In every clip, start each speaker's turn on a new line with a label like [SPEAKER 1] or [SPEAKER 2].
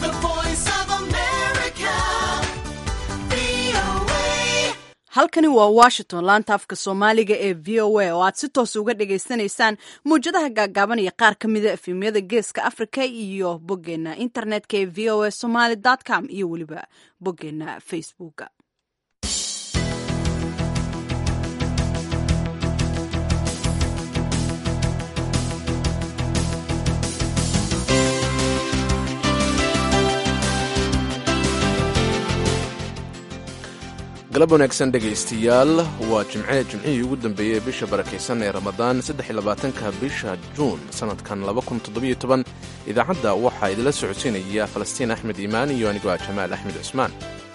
[SPEAKER 1] The voice of America. VOA.
[SPEAKER 2] halkani waa washington laanta afka soomaaliga ee v o a oo aad si toos uga dhagaysanaysaan mawjadaha gaagaaban iyo qaar ka mida efemyada geeska africa iyo boggeena internetka ee v o a somaly com iyo weliba boggeena facebooka
[SPEAKER 3] galab wanaagsan dhegaystayaal waa jimce jimcihii ugu dambeeyey ee bisha barakaysan ee ramadaan ka bisha juun sannadkan idaacadda waxaa idinla socodsiinaya falastiin axmed iimaan iyo anigoo ah jamaal axmed cusmaan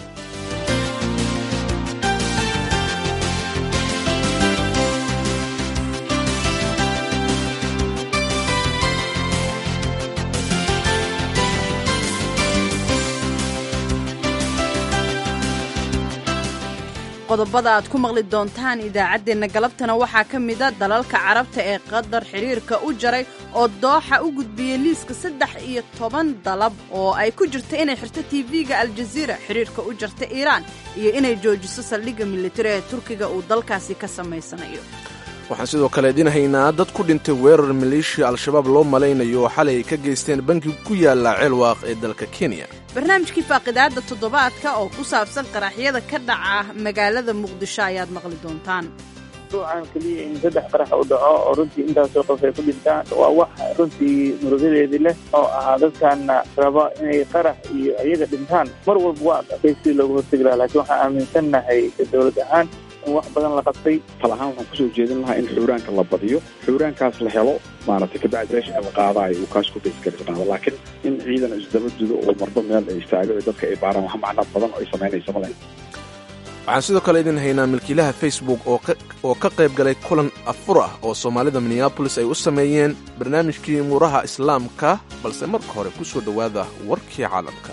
[SPEAKER 2] qodobada aad ku maqli doontaan idaacaddeenna galabtana waxaa ka mida dalalka carabta ee qatar xidhiirka u jaray oo dooxa u gudbiyey liiska saddex iyo toban dalab oo ay ku jirta inay xirto tv-ga aljaziira xidhiirka u jarta iiraan iyo inay joojiso saldhigga militari ee turkiga uu dalkaasi ka samaysanayo
[SPEAKER 3] waxaan sidoo kale idin haynaa dad ku dhintay weerar maleeshiya al-shabaab loo malaynayo oo xalay ay ka geysteen banki ku yaala ceelwaaq ee dalka kenya
[SPEAKER 2] barnaamijkii faaqidaadda toddobaadka oo ku saabsan qaraxyada ka dhaca magaalada muqdisho ayaad maqli doontaan
[SPEAKER 4] ruucan keliya in saddex qarax u dhaco oo runtii intaasoo qof ay ku dhintaan waa wax runtii murugadeedii leh oo ahaa dadkaana raba inay qarax iyo iyaga dhintaan mar walba waa adkay si looga hortegi lahaa laakiin waxaan aaminsannahay dowlad ahaan in wax badan la qabtay
[SPEAKER 5] tal ahaan waxaan kusoo jeedin lahaa in xuuraanka la badiyo xuuraankaas la helo maaragtay kabacdi meesha la qaadaayo uu kaas ku baysgarisnaado laakiin in ciidan isdaba dudo oo marba meel ay istaago ee dadka ay baaraan wax macno badan oo ay samaynaysa ma lahayn
[SPEAKER 3] waxaan sidoo kale idin haynaa milkiilaha facebook oo ka qayb galay kulan afur ah oo soomaalida minneabolis ay u sameeyeen barnaamijkii muuraha islaamka balse marka hore ku soo dhowaada warkii caalamka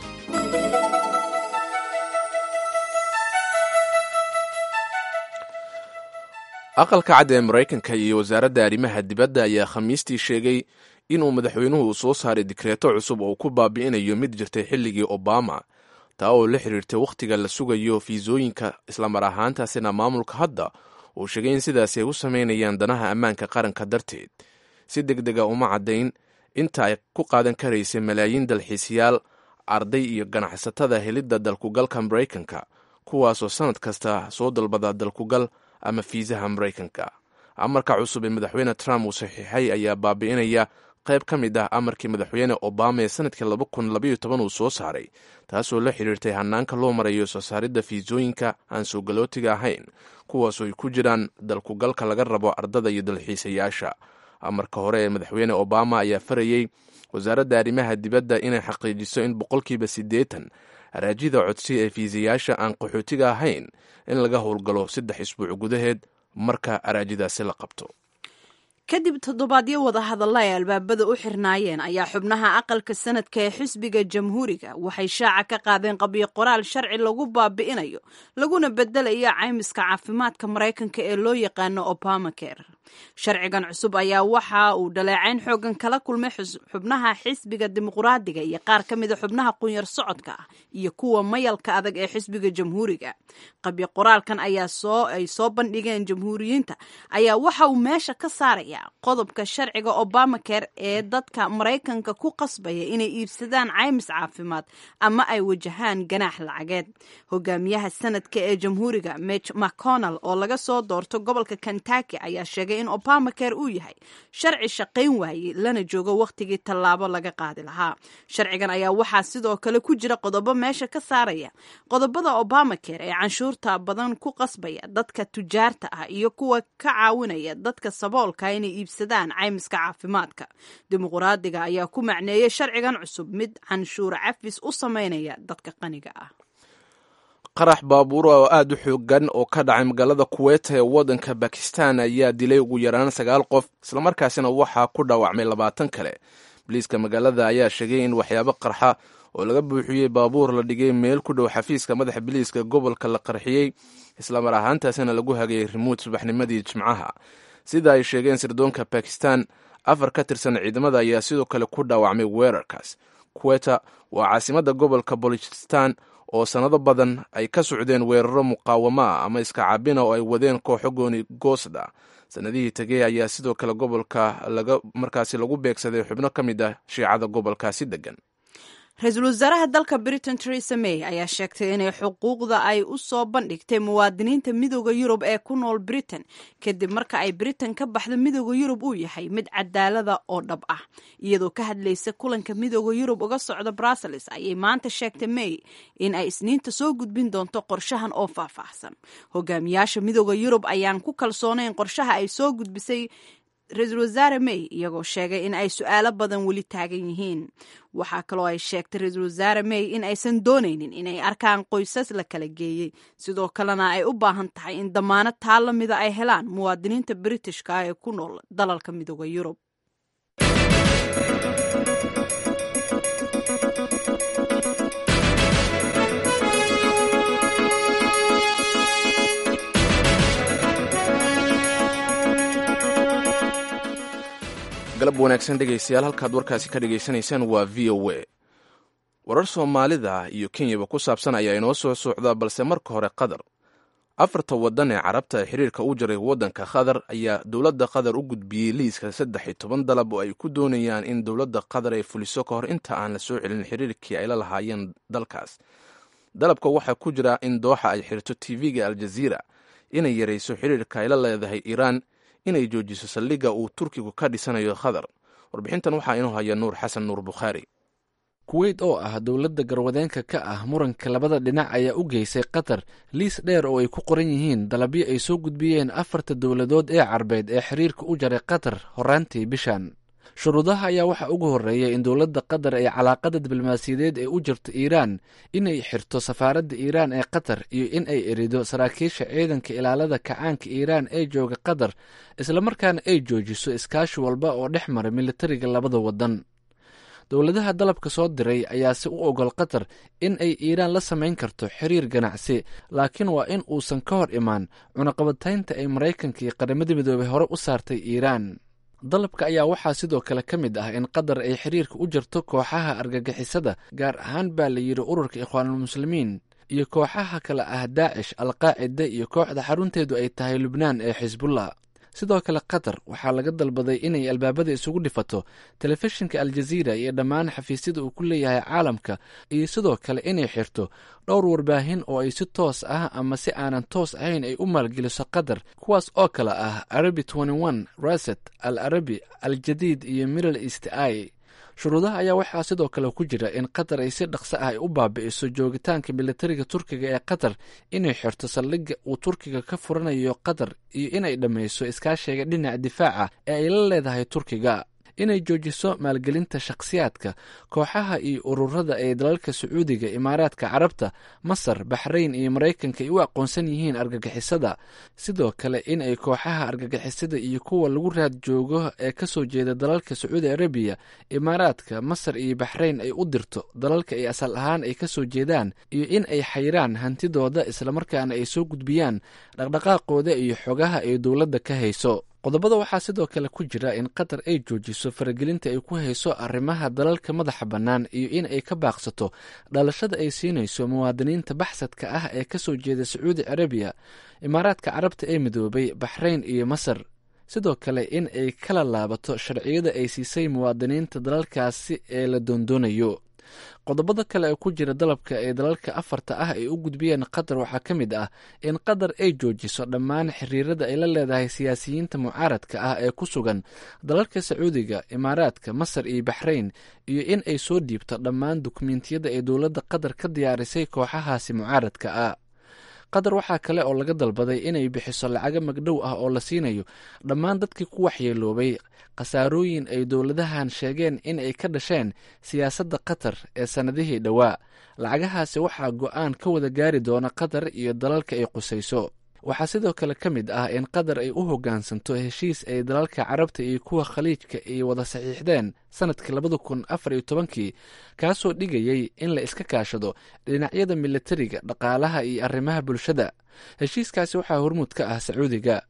[SPEAKER 3] aqalka cad ee maraykanka iyo wasaaradda arrimaha dibadda ayaa khamiistii sheegay inuu madaxweynuhu soo saaray dikreeto cusub oo ku baabi'inayo mid jirtay xilligii obama taa oo la xiriirtay wakhtiga la sugayo fiisooyinka islamar ahaantaasina maamulka hadda uu sheegay in sidaasi ay u samaynayaan danaha ammaanka qaranka darteed si deg dega uma caddayn inta ay ku qaadan karaysay malaayiin dalxiisyaal arday iyo ganacsatada helidda dalkugalka maraykanka kuwaasoo sannad kasta soo dalbada dalkugal ama fiisaha maraykanka amarka cusub ee madaxweyne trump uu saxiixay ayaa baabi'inaya qayb ka mid ah amarkii madaxweyne obama ee sanadkii uu soo saaray taasoo la xiriirtay hanaanka loo marayo soo saaridda fiisooyinka aan soo galootiga ahayn kuwaasoo ay ku jiraan dalkugalka laga rabo ardada iyo dalxiisayaasha amarka hore ee madaxweyne obama ayaa farayey wasaaradda arrimaha dibadda inay xaqiijiso in boqolkiiba siddeetan araajida codsi ee fiisayaasha aan qaxootiga ahayn in laga howlgalo saddex isbuuc gudaheed marka araajidaasi la qabto
[SPEAKER 2] kadib toddobaadyo wada hadalla ay albaabada u xirnaayeen ayaa xubnaha aqalka sanadka ee xisbiga jamhuuriga waxay shaaca ka qaadeen qabyo qoraal sharci lagu baabi'inayo laguna bedelayo caymiska caafimaadka maraykanka ee loo yaqaano obamacare sharcigan cusub ayaa waxa uu dhaleecayn xoogan kala kulmay xubnaha xisbiga dimuqraadiga iyo qaar ka mida xubnaha qunyar socodka ah iyo kuwa mayalka adag ee xisbiga jamhuuriga qabyo qoraalkan ayaa soo ay soo bandhigeen jamhuuriyiinta ayaa waxa uu meesha ka saaraya qodobka sharciga obamacare ee dadka maraykanka ku qasbaya inay iibsadaan caymis caafimaad ama ay wajahaan ganaax lacageed hogaamiyaha sanadka ee jamhuuriga mitch mcconnell oo laga soo doorto gobolka kentucky ayaa sheegay in obamacare uu yahay sharci shaqayn waayey lana joogo wakhtigii tallaabo laga qaadi lahaa sharcigan ayaa waxaa sidoo kale ku jira qodobo meesha ka saaraya qodobada obamacare ee canshuurta badan ku qasbaya dadka tujaarta ah iyo kuwa ka caawinaya dadka saboolka inay iibsadaan caymiska caafimaadka dimuqraadiga ayaa ku macneeyey sharcigan cusub mid canshuur cafis u samaynaya dadka qaniga ah
[SPEAKER 3] qarax baabuur oo aad u xoogan oo ka dhacay magaalada kuweyta ee waddanka bakistan ayaa dilay ugu yaraan sagaal qof islamarkaasina waxaa ku dhaawacmay labaatan kale boliiska magaalada ayaa sheegay in waxyaabo qarxa oo laga buuxiyey baabuur la dhigay meel ku dhow xafiiska madaxa biliiska gobolka la qarxiyey islamar ahaantaasina lagu hagayay rimuud subaxnimadii jimcaha sida ay sheegeen sirdoonka bakistan afar ka tirsan ciidamada ayaa sidoo kale ku dhaawacmay weerarkaas queta waa caasimadda gobolka bolichistan oo sannado badan ay ka socdeen weeraro muqaawamo ah ama iska cabina oo ay wadeen kooxo gooni goosda sanadihii tegey ayaa sidoo kale gobolka markaasi lagu beegsaday xubno ka mid ah shiicada gobolkaasi degan
[SPEAKER 2] ra-iisul wasaaraha dalka britain teresa may ayaa sheegtay inay xuquuqda ay u soo bandhigtay muwaadiniinta midooda yurub ee ku nool britain kadib marka ay britain ka baxdo midooda yurub uu yahay mid cadaalada oo dhab ah iyadoo ka hadlaysa kulanka midooda yurub uga socda brussels ayay maanta sheegtay may in ay isniinta soo gudbin doonto qorshahan oo faahfaahsan hogaamiyaasha midooda yurub ayaan ku kalsoonayn qorshaha ay soo gudbisay ra-iisul wasaare may iyagoo sheegay in ay su-aalo badan weli taagan yihiin waxaa kaloo ay sheegtay ra-iisul wasaare may in aysan doonaynin inay arkaan qoysas la kala geeyey sidoo kalena ay u baahan tahay in damaanad taa la mida ay helaan muwaadiniinta britishka ah ee ku nool dalalka midooda yurub
[SPEAKER 3] galab wanaagsan dhegaystayaal halkaad warkaasi ka dhagaysanaysaan waa v o a warar soomaalida iyo kenyaba ku saabsan ayaa inoo soo socda balse marka hore qatar afarta waddan ee carabta ee xiriirka u jaray waddanka qatar ayaa dowladda qatar u gudbiyey liiska saddex iyo toban dalab oo ay ku doonayaan in dowladda qatar ay fuliso ka hor inta aan la soo celin xiriirkii ay la lahaayeen dalkaas dalabka waxaa ku jira in dooxa ay xirto tv-ga aljaziira inay yarayso xiriirka ay la leedahay iiraan inay joojiso saldhigga uu turkigu ka dhisanayo qatar warbixintan waxaa inoo haya nuur xasan nuur bukhaari
[SPEAKER 6] kuweyt oo ah dowladda garwadeenka ka ah muranka labada dhinac ayaa u geysay qatar liis dheer oo ay ku qoran yihiin dalabyo ay soo gudbiyeen afarta dowladood ee carbeed ee xiriirka u jaray qatar horaantii bishan shuruudaha ayaa waxaa ugu horreeya in dowladda qatar ay calaaqada diblomaasiyadeed ee u jirto iiraan inay xirto safaaradda iiraan ee qatar iyo in ay erido saraakiisha ciidanka ilaalada kacaanka iiraan ee jooga qatar islamarkaana ay joojiso iskaashi walba oo dhex mara militariga labada waddan dowladaha dalabka soo diray ayaase u ogol qatar in ay iiraan la samayn karto xiriir ganacsi laakiin waa in uusan ka hor imaan cunaqabataynta ay maraykanka iyo qaramada midoobay hore u saartay iiraan dalabka ayaa waxaa sidoo kale ka mid ah in qatar ay xiriirka u jirto kooxaha argagixisada gaar ahaan baa la yidhi ururka ikhwaanulmuslimiin iyo kooxaha kale ah daacish alqaacida iyo kooxda xarunteedu ay tahay lubnaan ee xisbullah sidoo kale qatar waxaa laga dalbaday inay albaabada isugu dhifato telefishinka aljaziira iyo dhammaan xafiisyada uu ku leeyahay caalamka iyo sidoo kale inay xirto dhowr warbaahin oo ay si toos ah ama si aanan toos ahayn ay u maalgeliso qatar kuwaas oo kale ah arabi raset al arabi al jadiid iyo middle east i shuruudaha ayaa waxaa sidoo kale ku jira in qatar ay si dhaqso ah ay u baabi'iso joogitaanka militariga turkiga ee qatar inay xirto saldhigga uu turkiga ka furanayo qatar iyo inay dhammayso iskaashiga dhinaca difaaca ee ay la leedahay turkiga inay joojiso maalgelinta shakhsiyaadka kooxaha iyo ururada ee dalalka sacuudiga imaaraadka carabta masar baxrayn iyo maraykanka ay u aqoonsan yihiin argagixisada sidoo kale in ay kooxaha argagixisada iyo kuwa lagu raad joogo ee ka soo jeeda dalalka sacuudi arabiya imaaraadka masar iyo baxrayn ay u dirto dalalka ay asal ahaan ay ka soo jeedaan iyo in ay xayraan hantidooda islamarkaana ay soo gudbiyaan dhaqdhaqaaqooda iyo xogaha ay dowladda ka hayso qodobada waxaa sidoo kale ku jira in qatar ay joojiso faragelinta ay ku hayso arrimaha dalalka madaxa bannaan iyo in ay ka baaqsato dhalashada ay siinayso muwaadiniinta baxsadka ah ee ka soo jeeda sacuudi carabiya imaaraadka carabta ee midoobay baxrayn iyo masar sidoo kale in ay kala laabato sharciyada ay siisay muwaadiniinta dalalkaasi ee la doondoonayo qodobada kale ee ku jira dalabka ee dalalka afarta ah ay u gudbiyeen qatar waxaa ka mid ah in qatar ay joojiso dhammaan xiriirada ay la leedahay siyaasiyiinta mucaaradka ah ee ku sugan dalalka sacuudiga imaaraadka masar iyo baxrayn iyo in ay soo dhiibto dhammaan dukumentiyada ay dowladda qatar ka diyaarisay kooxahaasi mucaaradka ah qatar waxaa kale oo laga dalbaday inay bixiso lacago magdhow ah oo la siinayo dhammaan dadkii ku waxyeeloobay khasaarooyin ay dowladahan sheegeen in ay ka dhasheen siyaasadda qatar ee sannadihii dhowaa lacagahaasi waxaa go-aan ka wada gaari doona qatar iyo dalalka ay qusayso waxaa sidoo kale ka mid ah in qatar ay u hoggaansanto heshiis ay dalalka carabta iyo kuwa khaliijka ay wada saxiixdeen sanadkii labada kun afar iyo tobankii kaasoo dhigayay in la iska kaashado dhinacyada militariga dhaqaalaha iyo arrimaha bulshada heshiiskaasi waxaa hormuud ka ah sacuudiga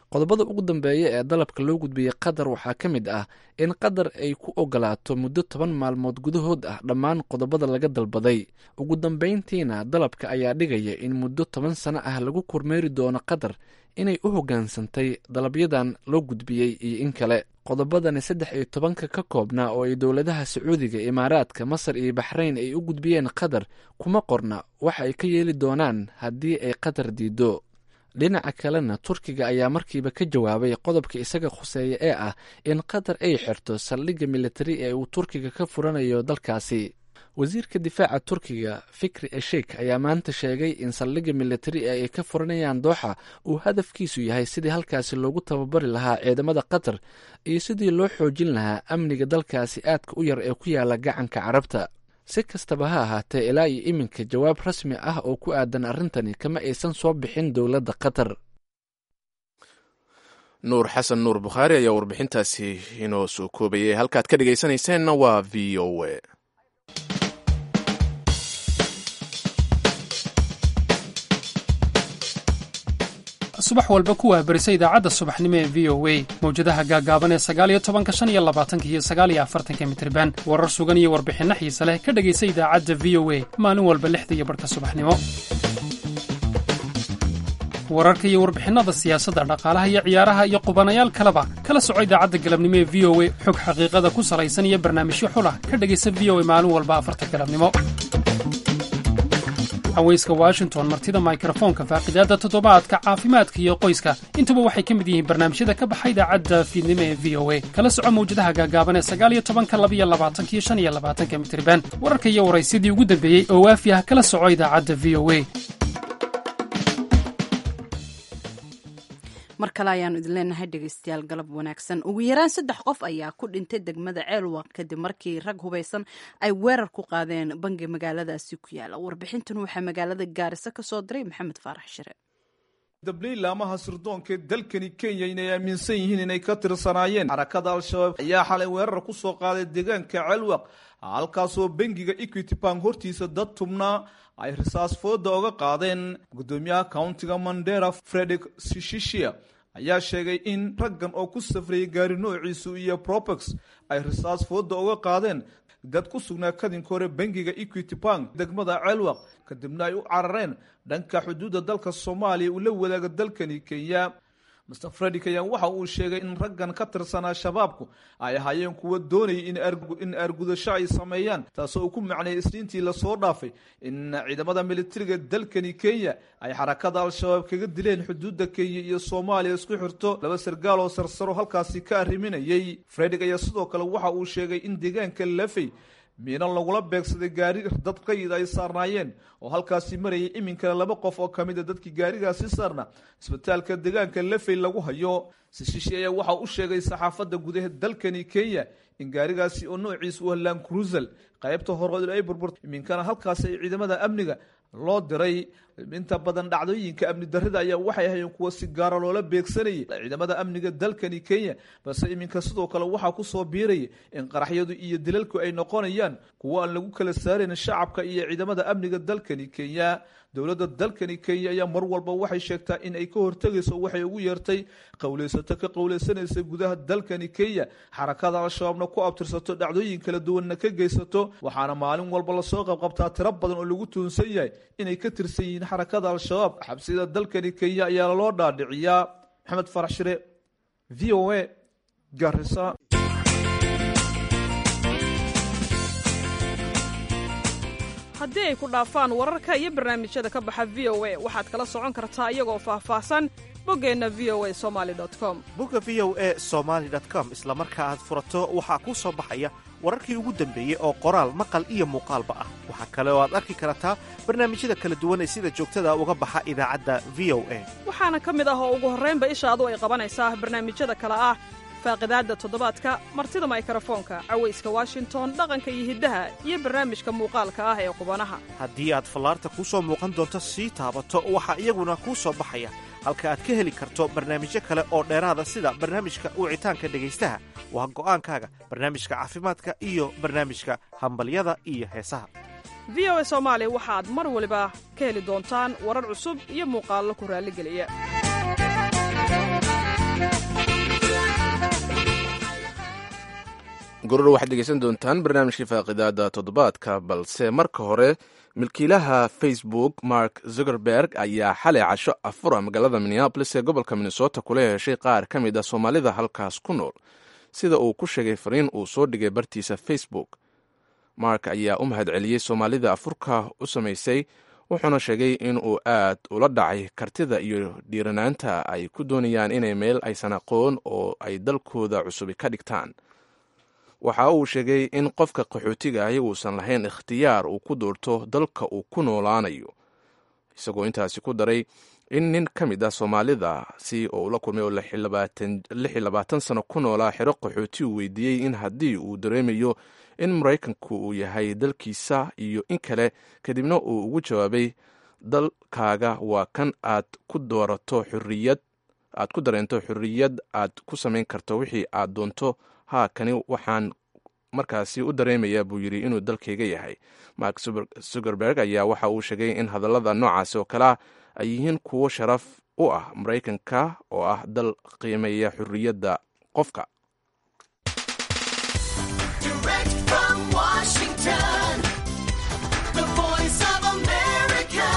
[SPEAKER 6] qodobada ugu dambeeya ee dalabka loo gudbiyey qatar waxaa ka mid ah in qatar ay ku ogolaato muddo toban maalmood gudahood ah dhammaan qodobada laga dalbaday ugu dambeyntiina dalabka ayaa dhigaya in muddo toban sano ah lagu kormeeri doono qatar inay u hoggaansantay dalabyadan loo gudbiyey iyo in kale qodobadani saddex iyo tobanka ka koobnaa oo ay dowladaha sacuudiga imaaraadka masar iyo baxrayn ay u gudbiyeen qatar kuma qorna waxa ay ka yeeli doonaan haddii ay qatar diiddo dhinaca kalena turkiga ayaa markiiba ka jawaabay qodobka isaga khuseeya ee ah in qatar ay xirto saldhigga militari ee uu turkiga ka furanayo dalkaasi wasiirka difaaca turkiga fikri eshik ayaa maanta sheegay in saldhigga militari ee ay ka furanayaan dooxa uu hadafkiisu yahay sidii halkaasi loogu tababari lahaa ciidamada qatar iyo sidii loo xoojin lahaa amniga dalkaasi aadka u yar ee ku yaala gacanka carabta si kastaba ha ahaatee ilaa iyo iminka jawaab rasmi ah oo ku aadan arrintani kama aysan soo bixin dowladda qatar
[SPEAKER 3] nuur xasan nuur bukhaari ayaa warbixintaasi inoo soo koobayay halkaad ka dhegaysanayseena waa v o a
[SPEAKER 7] subax walba ku waabarisa idaacadda subaxnimo ee v o a mawjadaha gaagaaban ee sagaaliyo tobanka shan iyo labaatanka iyo sagaaliyo afartanka mitriban warar sugan iyo warbixinno xiise leh ka dhegaysa idaacadda v o a maalin walba lixda iyo barhka subaxnimo wararka iyo warbixinnada siyaasadda dhaqaalaha iyo ciyaaraha iyo qubanayaal kaleba kala soco idaacadda galabnimo ee v o a xog xaqiiqada ku salaysan iyo barnaamijyo xulah ka dhegaysa v o a maalin walba afarta galabnimo haweyska washington martida mikrofoonka faaqidaadda toddobaadka caafimaadka iyo qoyska intuba waxay ka mid yihiin barnaamijyada ka baxa idaacadda fiidnimo ee v o a kala soco mawjadaha gaagaaban ee sagaaliyo tobanka labiyo labaatankiyo shan iyo labaatanka mitriban wararka iyo waraysyadii ugu dambeeyey oo waafi ah kala soco idaacadda v o a
[SPEAKER 2] mar kale ayaanu idin leenahay dhegeystayaal galab wanaagsan ugu yaraan saddex qof ayaa ku dhintay degmada ceelwaq kadib markii rag hubaysan ay weerar ku qaadeen bangi magaaladaasi ku yaala warbixintan waxaa magaalada gaarisa ka soo diray maxamed faarax shire
[SPEAKER 8] dabliilaamaha sirdoonka ee dalkani kenya inay aaminsan yihiin inay ka tirsanaayeen xarakada al-shabaab ayaa xalay weerar ku soo qaaday deegaanka ceelwaq halkaasoo bangiga equity bank hortiisa dad tubnaa ay risaas fooda oga qaadeen gudoomiyaha countiga mandera fredrik sishishia ayaa sheegay in raggan oo ku safrayay gaari noociisu iyo propex ay risaas fooda oga qaadeen dad ku sugnaa kadinka hore bangiga equity bank degmada ceelwaq kadibna ay u carareen dhanka xuduudda dalka soomaaliya uu la wadaaga dalkani kenya master fredrik ayaa waxa uu sheegay in raggan ka tirsanaa shabaabku ay ahaayeen kuwa doonayay in aargudasho ay sameeyaan taasoo uu ku macnayay isniintii lasoo dhaafay in ciidamada militariga dalkani kenya ay xarakada al-shabaab kaga dileen xuduudda kenya iyo soomaaliya isku xirto laba sargaal oo sarsaro halkaasi ka arriminayay fredrik ayaa sidoo kale waxa uu sheegay in deegaanka lafey miinan lagula beegsaday gaari dad qayid ay saarnaayeen oo halkaasi marayay iminkana laba qof oo kamid a dadkii gaarigaasi saarna isbitaalka deegaanka lafey lagu hayo sishishi ayaa waxa u sheegay saxaafadda gudaha dalkani kenya in gaarigaasi oo noociisa u halaan crusel qaybta hore ay burburtay iminkana halkaasi ay ciidamada amniga loo diray inta badan dhacdooyinka amni darrida ayaa waxay ahaayeen kuwa si gaara loola beegsanayay ciidamada amniga dalkani kenya balse iminka sidoo kale waxaa kusoo biiraya in qaraxyadu iyo dilalku ay noqonayaan kuwo aan lagu kala saarayn shacabka iyo ciidamada amniga dalkani kenya dowladda dalkani kenya ayaa mar walba waxay sheegtaa in ay ka hortegayso waxay ugu yeertay qowleysato ka qowleysanaysa gudaha dalkani kenya xarakada al-shabaabna ku abtirsato dhacdooyin kala duwanna ka geysato waxaana maalin walba lasoo qabqabtaa tiro badan oo lagu tuunsan yahay inay ka tirsan yihiin xarakada al-shabaab xabsida dalkani kenya ayaa loo dhaadhiciyaa maxamed farax shire v o a garisa
[SPEAKER 9] haddii ay ku dhaafaan wararka iyo barnaamijyada ka baxa v o a waxaad kala socon kartaa iyagoo faahfaahsan boggeenna v o a somali com
[SPEAKER 10] bogga v o a somaali com isla marka aad furato waxaa kuu soo baxaya wararkii ugu dambeeyey oo qoraal maqal iyo muuqaalba ah waxaa kale oo aad arki kartaa barnaamijyada kala duwan ee sida joogtada uga baxa idaacadda v o a
[SPEAKER 9] waxaana ka mid ah oo ugu horraynba ishaadu ay qabanaysaa barnaamijyada kale ah faaqidaadda toddobaadka martida maykrofoonka cawayska washington dhaqanka iyo hiddaha iyo barnaamijka muuqaalka ah ee qubanaha
[SPEAKER 10] haddii aad fallaarta kuu soo muuqan doonto sii taabato waxaa iyaguna kuu soo baxaya halka aad ka heli karto barnaamijyo kale oo dheeraada sida barnaamijka wicitaanka dhegaystaha waa go'aankaaga barnaamijka caafimaadka iyo barnaamijka hambalyada iyo heesaha
[SPEAKER 9] v o a soomaali waxaad mar waliba ka heli doontaan warar cusub iyo muuqaallo ku raalligeliya
[SPEAKER 3] goror waxaad dhegeysan doontaan barnaamijkii faaqidaada toddobaadka balse marka hore milkiilaha facebook mark zuckerberg ayaa xalay casho afura magaalada minneabolis ee gobolka minnesota kula heshay qaar ka mid a soomaalida halkaas ku nool sida uu ku sheegay fariin uu soo dhigay bartiisa facebook mark ayaa u mahad celiyey soomaalida afurka u samaysay wuxuuna sheegay in uu aad ula dhacay kartida iyo dhiiranaanta ay ku doonayaan inay meel aysan aqoon oo ay dalkooda cusubi ka dhigtaan waxa uu sheegay in qofka qaxootiga ahi uusan lahayn ikhtiyaar uu ku doorto dalka uu ku noolaanayo isagoo intaasi ku daray in nin ka mid ah soomaalida si oo ula kulmay oo lix iyo labaatan sano ku noolaa xero qaxooti uu weydiiyey in haddii uu dareemayo in maraykanku uu yahay dalkiisa iyo in kale kadibna uu ugu jawaabay dalkaaga waa kan aad ku doorato xuriyad aad ku dareento xuriyad aad ku samayn karto wixii aad doonto haa kani waxaan markaasi u dareemayaa buu yidhi inuu dalkayga yahay mark zuckerberg ayaa waxa uu sheegay in hadallada noocaasi oo kale ah ay yihiin kuwo sharaf u ah maraykanka oo ah dal qiimeeya xurriyadda qofka
[SPEAKER 1] Direct from Washington, the voice of America,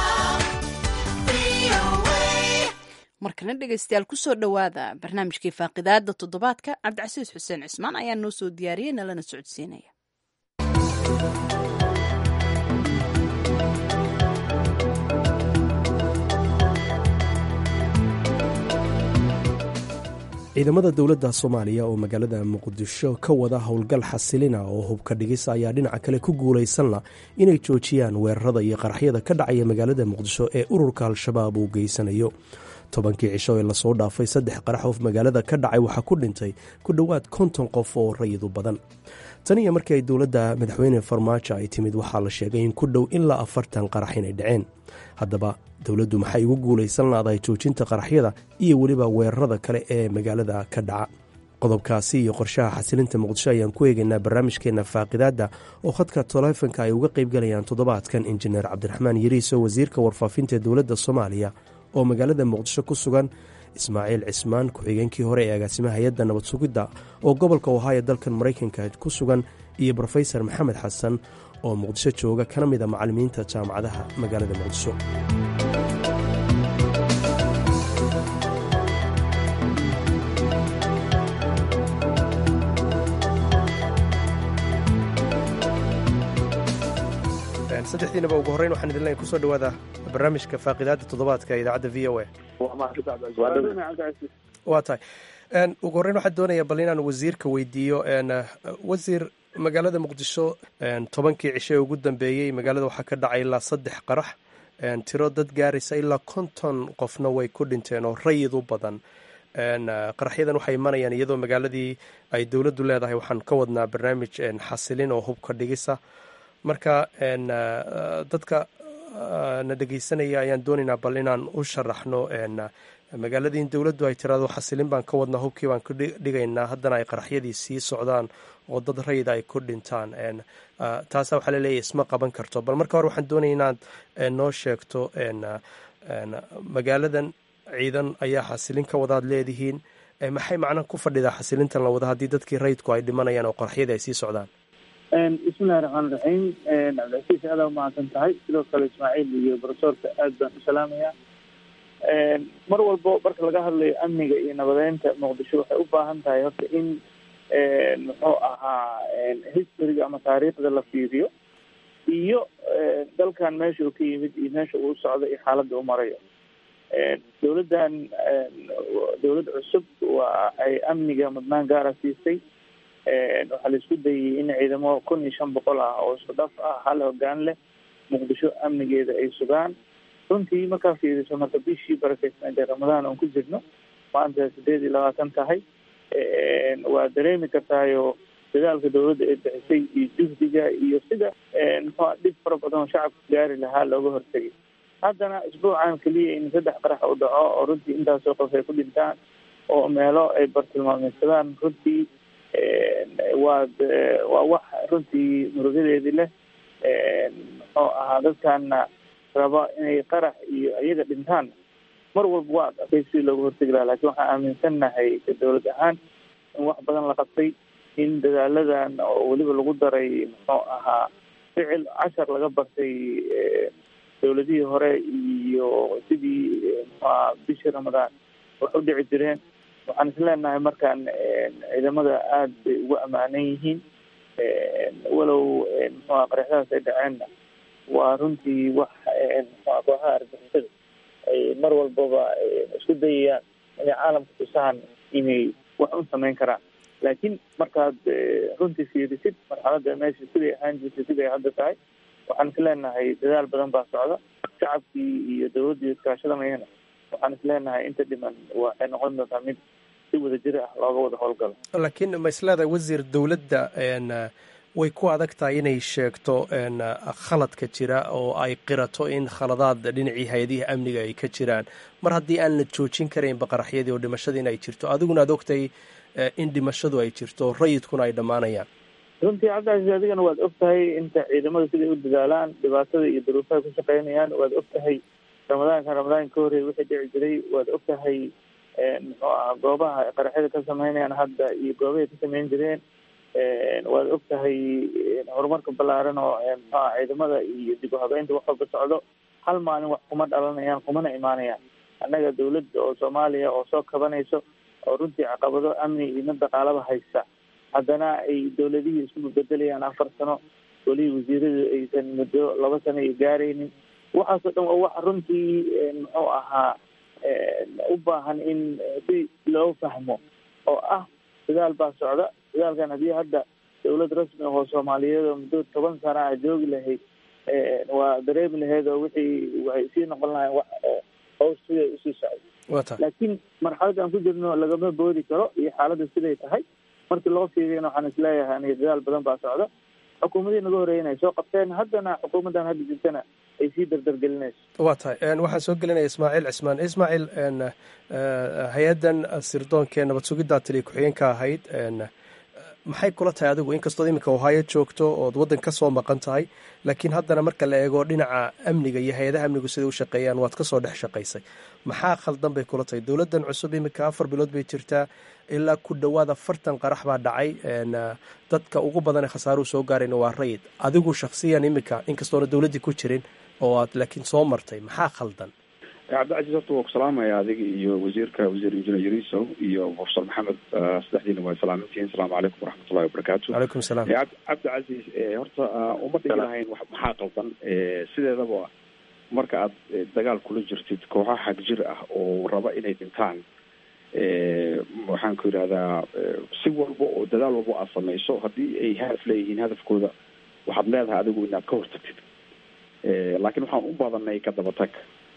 [SPEAKER 1] VOA.
[SPEAKER 2] markana dhegaystayaal kusoo dhowaada barnaamijkii faaqidaada toddobaadka cabdicasiis xuseen cismaan ayaa noo soo diyaariyey nalana socodsiinaya
[SPEAKER 11] ciidamada dowladda soomaaliya oo magaalada muqdisho ka wada howlgal xasilina oo hubka dhigis ayaa dhinaca kale ku guulaysanla inay joojiyaan weerarada iyo qaraxyada ka dhacaya magaalada muqdisho ee ururka al-shabaab uu geysanayo tobankii cisho ee lasoo dhaafay saddex qarax oo magaalada ka dhacay waxaa ku dhintay ku dhowaad konton qof oo rayidu badan tan iyo markii ay dowladda madaxweyne farmaajo ay timid waxaa la sheegay in ku dhow ilaa afartan qarax inay dhaceen haddaba dowladdu maxay ugu guulaysan laadahay joojinta qaraxyada iyo weliba weerarada kale ee magaalada ka dhaca qodobkaasi iyo qorshaha xasilinta muqdisho ayaan ku eegaynaa barnaamijkeenna faaqidaadda oo khadka taleefanka ay uga qaybgalayaan toddobaadkan injineer cabdiraxmaan yariiso wasiirka warfaafinta dowladda soomaaliya oo magaalada muqdisho ku sugan ismaaciil cismaan ku-xigeenkii hore ee agaasimaha hay-adda nabad sugidda oo gobolka ohaayo dalkan maraykanka ku sugan iyo brofesor maxamed xasan oo muqdisho jooga kana mid a macallimiinta jaamacadaha magaalada muqdisho saddexdiinaba ugu horreyn waxaan idin leeyahay kusoo dhowaada barnaamijka faaqidaadda toddobaadka ee idaacadda v o a waa tahay Een, ugu horreyn waxaan doonayaa bal inaan wasiirka weydiiyo een, wasiir magaalada muqdisho een, tobankii cisho ee ugu dambeeyey magaalada waxaa ka dhacay ilaa saddex qarax een, tiro dad gaaraysa ilaa konton qofna way ku dhinteen oo rayid u badan een, qaraxyadan waxay imanayaan iyadoo magaaladii ay dowladdu leedahay waxaan ka wadnaa barnaamij een, xasilin oo hubka dhigisa marka een, dadka na dhegeysanaya ayaan doonaynaa bal inaan u sharaxno een, magaaladii in dowladdu ay tiraado xasilin baan ka wadnaa hubkii baan ku dhi- dhigaynaa haddana ay qaraxyadii sii socdaan oo dad rayida ay ku dhintaan een, ah, taasa waxaa laleeyahay isma qaban karto bal marka hore waxaan doonaya inaad een, noo sheegto een, een, magaaladan ciidan ayaa xasilin ka wadaad leedihiin Eh, maxay macna ku fadhidaa xasilintan la wada haddii dadkii rayidku ay dhimanayaan oo qaraxyadii ay sii socdaan
[SPEAKER 4] bismillahi raxmaan raxiim cabdicasiis aada umahadsan tahay sidoo kale ismaaciil iyo profesorka aad baan u salaamayaa mar walbo marka laga hadlayo amniga iyo nabadeynta muqdisho waxay u baahan tahay horta in muxuu ahaa historyga ama taariikhda la fiiriyo iyo dalkan meesha uu ka yimid iyo meesha uu socdo iyo xaaladda u marayo dowladdan dowlad cusub waa ay amniga mudnaan gaara siisay waxaa la isku dayay in ciidamo kun iyo shan boqol ah oo isku dhaf ah hal hogaan leh muqdisho amnigeeda ay sugaan runtii markaa fiiriso marka bishii barakeysnayd ee ramadaan oon ku jirno maanta sideed iyo labaatan tahay waa dareemi kartaayo dadaalka dowladda ay bixisay iyo juhdiga iyo sida muxua dhib fara badan oo shacabka gaari lahaa looga hortegay haddana isbuucan keliya in saddex qarax u dhaco oo runtii intaasoo qof ay ku dhintaan oo meelo ay bartilmaameysadaan runtii waa waa wax runtii murugadeedii leh muxuu ahaa dadkana raba inay qarax iyo iyaga dhintaan mar walba waa adkay sidii looga hortegi lahaa lakin waxaan aaminsannahay dowlad ahaan in wax badan la qabtay in dadaaladan oo weliba lagu daray muxuu ahaa ficil cashar laga bartay dowladihii hore iyo sidii muxuaha bishii ramadaan wax u dhici jireen waxaan isleenahay markaan ciidamada aada bay ugu ammaanan yihiin walow muxuha qaraxyadaas ay dhaceenna waa runtii wax muxua kooxaha argixisada ay mar walbaba isku dayayaan inay caalamka tusaan inay wax u samayn karaan laakiin markaad runtii fiirisid marxaladda meesha siday ahaan jirtay siday hadda tahay waxaan is leenahay dadaal badan baa socda shacabkii iyo dowladdii iskaashadanayana waxaan is leenahay inta dhiman waxay noqon doontaa mid si wada jir ah looga wada howlgalo
[SPEAKER 11] laakiin ma isleedahay wasiir dowladda way ku adag tahay inay sheegto khaladka jira oo ay qirato in khaladaad dhinacii hay-adihii amniga ay ka jiraan mar haddii aan la joojin karaynba qaraxyadii oo dhimashadii in ay jirto adiguna aad ogtahay in dhimashadu ay jirto rayidkuna ay dhammaanayaan
[SPEAKER 4] runtii cabdicasiis adigana waad og tahay inta ciidamada siday u dadaalaan dhibaatada iyo duruufaha ku shaqeynayaan waad og tahay ramadaankan ramadaanka ka horreeyay wixii dhici jiray waad og tahay muxuu aha goobaha qaraxyada ka sameynayaan hadda iyo goobahay ka sameyn jireen waad og tahay horumarka ballaaran oo muxuaha ciidamada iyo dib u habeynta wax walba socdo hal maalin wax kuma dhalanayaan kumana imaanayaan annaga dawladda oo soomaaliya oo soo kabanayso oo runtii caqabado amni iyo mid dhaqaalaba haysta haddana ay dowladihii isku bedelayaan afar sano welihii wasiiradu aysan muddo laba sano ay gaaraynin waxaasoo dhan waa wax runtii muxuu ahaa u baahan in si loo fahmo oo ah dadaal baa socda dadaalkan haddii hadda dowlad rasmi ahoo soomaaliyeed oo muddo toban sana ah joogi lahayd waa dareemi lahayd oo wixii waxay sii noqon lahayn wax haws siday usii socdo laakiin marxaladda aan ku jirno lagama boodi karo iyo xaaladda siday tahay markii loo fiiriyana waxaan isleeyahay aniga dadaal badan baa socda xukuumadii naga horreeyana ay soo qabteen haddana xukuumaddan hadda jirtana ay sii dardargelinayso
[SPEAKER 11] waa tahay waxaan soo gelinaya ismaaciil cismaan ismaaciil hay-addan sirdoonka nabad sugiddaa taliya ku-xigeenka ahayd maxay kula tahay adigu inkastood iminka ohaayo joogto ood waddan ka soo maqan tahay laakiin haddana marka la eego dhinaca amniga iyo hay-adaha amnigu siday u shaqeeyaan waad ka soo dhex shaqaysay maxaa khaldan bay kula tahay dowladdan cusub iminka afar bilood bay jirtaa ilaa ku dhowaad afartan qarax baa dhacay dadka ugu badan ee khasaaruhu soo gaarayna waa rayid adigu shaksiyan iminka inkastoona dowladdii ku jirin oo aad laakiin soo martay maxaa khaldan
[SPEAKER 5] cabdicasiis horta waa ku salaamaya adiga iyo wasiirka wasiir injineer yariso iyo profesor maxamed saddexdiina waa salaamintihiin asalaamu calaykum waraxmatullahi wabarakaatu
[SPEAKER 11] calaykum salaam
[SPEAKER 5] cabdicasiis horta uma dhigi lahayn maxaa qaldan sideedaba marka aad dagaal kula jirtid kooxo xag jir ah oo raba inay dhintaan waxaan ku yidhahdaa si walba oo dadaal walba aad samayso haddii ay hadaf leeyihiin hadafkooda waxaad leedahay adigu inaad ka hortagtid laakiin waxaan u badanay ka dabatag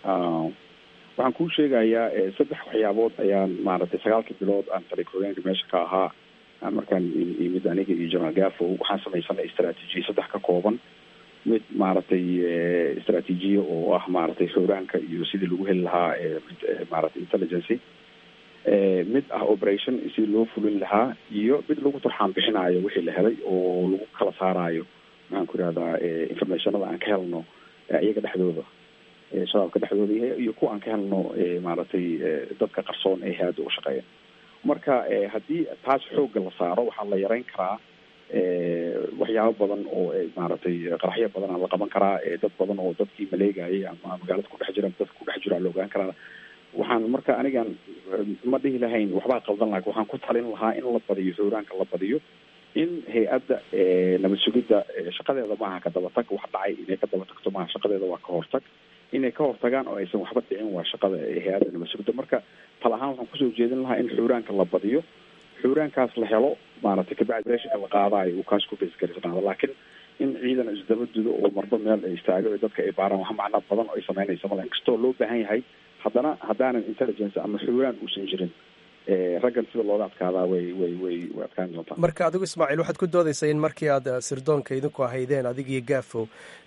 [SPEAKER 5] waxaan kuu sheegayaa saddex waxyaabood ayaan maaragtay sagaalkii bilood aan talikoogeenka meesha ka ahaa markaan imid aniga iyo jenaraal gafo waxaan samaysanay istraatiijiya saddex ka kooban mid maaragtay istraatiijiya oo ah maaragtay xooraanka iyo sidii lagu heli lahaa maaragtay intelligency mid ah operation sidii loo fulin lahaa iyo mid lagu turxaan bixinaayo wixii la helay oo lagu kala saaraayo maxaan ku ihahdaa informationada aan ka helno iyaga dhexdooda shabaabka dhexdooda iyo kuwa aan ka helno maaragtay dadka qarsoon ee hay-adda u shaqeeya marka haddii taas xoogga la saaro waxaa la yareyn karaa waxyaabo badan oo maaragtay qaraxyo badan la qaban karaa dad badan oo dadkii maleegayay ama magaalada kudhex jira dadka kudhex jira la ogaan karaa waxaan marka anigan ma dhihi lahayn waxbaa qaldan laha waxaan ku talin lahaa in la badiyo xooraanka la badiyo in hay-adda nabad sugidda shaqadeeda maaha ka dabatag wax dhacay inay ka daba tagto maaha shaqadeeda waa ka hortag inay ka hortagaan oo aysan waxba dhicin waa shaqada hay-adda nabad sugidda marka tal ahaan waxaan kusoo jeedin lahaa in xuuraanka la badiyo xuuraankaas la helo maaragtay kabacdi reeshinka la qaadaayo uu kaas ku beesgarisnaado laakiin in ciidan isdaba dudo oo marba meel ay istaago oo dadka ay baaraan wax macno badan oo ay samaynaysa mala inkastoo loo baahan yahay haddana haddaanan intelligence ama xuuraan uusan jirin raggan sida looga adkaadaa way way way way adkaan doontaa
[SPEAKER 11] marka adigu ismaaciil waxaad ku doodaysaa in markii aad sirdoonka idinku ahaydeen adig iyo gaafo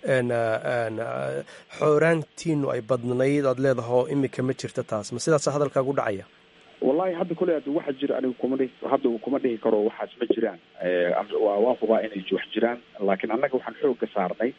[SPEAKER 11] xooraantiinu ay badnayd aad leedaho imika ma jirta taas ma sidaasa hadalkaagu dhacaya
[SPEAKER 5] wallahi hadda kule ad waxa jira anigu kuma dhihi hadda kuma dhihi karo waxaas ma jiraan waa waa hubaa inay wax jiraan laakiin annaga waxaan xoogga saarnay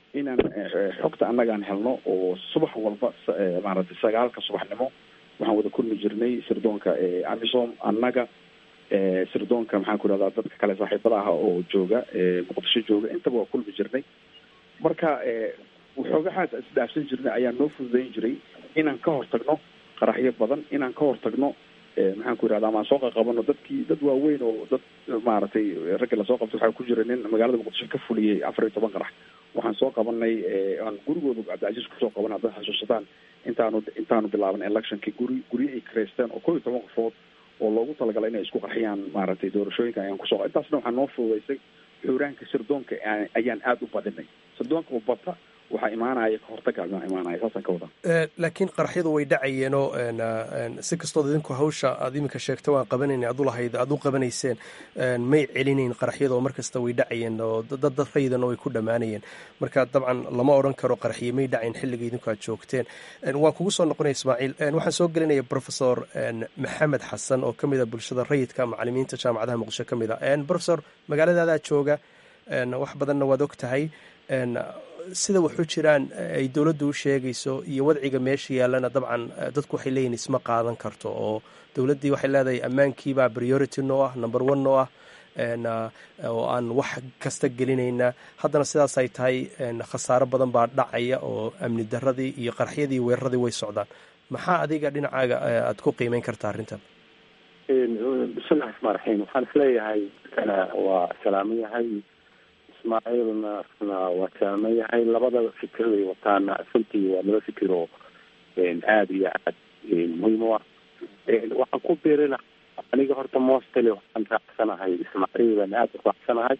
[SPEAKER 5] inaan xogta annagaan helno oo subax walba maaragtay sagaalka subaxnimo waxaan wada kulmi jirnay sirdoonka amisom annaga sirdoonka maxaan ku ihahdaa dadka kale saaxiibada ah oo jooga muqdisho jooga intaba waa kulmi jirnay marka waxoogahaas isdhaafsan jirnay ayaa noo fududayn jiray inaan ka hortagno qaraxyo badan inaan ka hortagno maxaan ku yihahda amaan soo qaqabano dadkii dad waaweyn oo dad maaragtay raggi lasoo qabtay waxaa ku jira nin magaalada muqdisho ka fuliyey afar iyo toban qarax waxaan soo qabanay aan gurigooda cabdicasiis kusoo qaban haddaad xasuusataan intaanu intaanu bilaaban electionki guri guryo ay kareysteen oo kow iyo toban qofood oo loogu talagalay inay isku qarxiyaan maaragtay doorashooyinka ayaan kusoo intaasna waxaa noo fududaysay xuuraanka sirdoonka ayaan aada u badinay sirdoonka u bata waxaa imaanaya kahortaga imaanaya saasaan ka wadaa
[SPEAKER 11] laakiin qaraxyadu way dhacayeenoo si kastood idinku hawsha aad iminka sheegta waan qabanayna ad ulahayd aad u qabanayseen may celinayn qaraxyada oo markasta way dhacayeen oo dad dad rayidana way ku dhammaanayeen marka dabcan lama odhan karo qaraxyo may dhacayn xilliga idinku aad joogteen waan kugu soo noqonaya ismaaciil waxaan soo gelinaya professor maxamed xasan oo ka mid a bulshada rayidka macalimiinta jaamacadaha muqdisho ka mid a professor magaaladaadaa jooga wax badanna waad og tahay sida waxu jiraan ay dowladdu u sheegayso iyo wadciga meesha yaallana dabcan dadku waxay leeyihin isma qaadan karto oo dowladdii waxay leedahay ammaankiibaa priority noo ah number one noo ah oo aan wax kasta gelinayna haddana sidaas ay tahay khasaaro badan baa dhacaya oo amni daradii iyo qarxyadii weeraradii way socdaan maxaa adiga dhinacaaga aad ku qiimeyn karta arrintan
[SPEAKER 12] bismillahi raxmaan raxiim waxaan isleeyahay kana waa salaaman yahay ismaaciilna waa salaaman yahay labada fikraday wataana runtii waa laba fikir oo aada iyo aad muhiim u ah waxaan ku biirina aniga horta mostly waxaan raacsanahay ismaaciilan aada u raacsanahay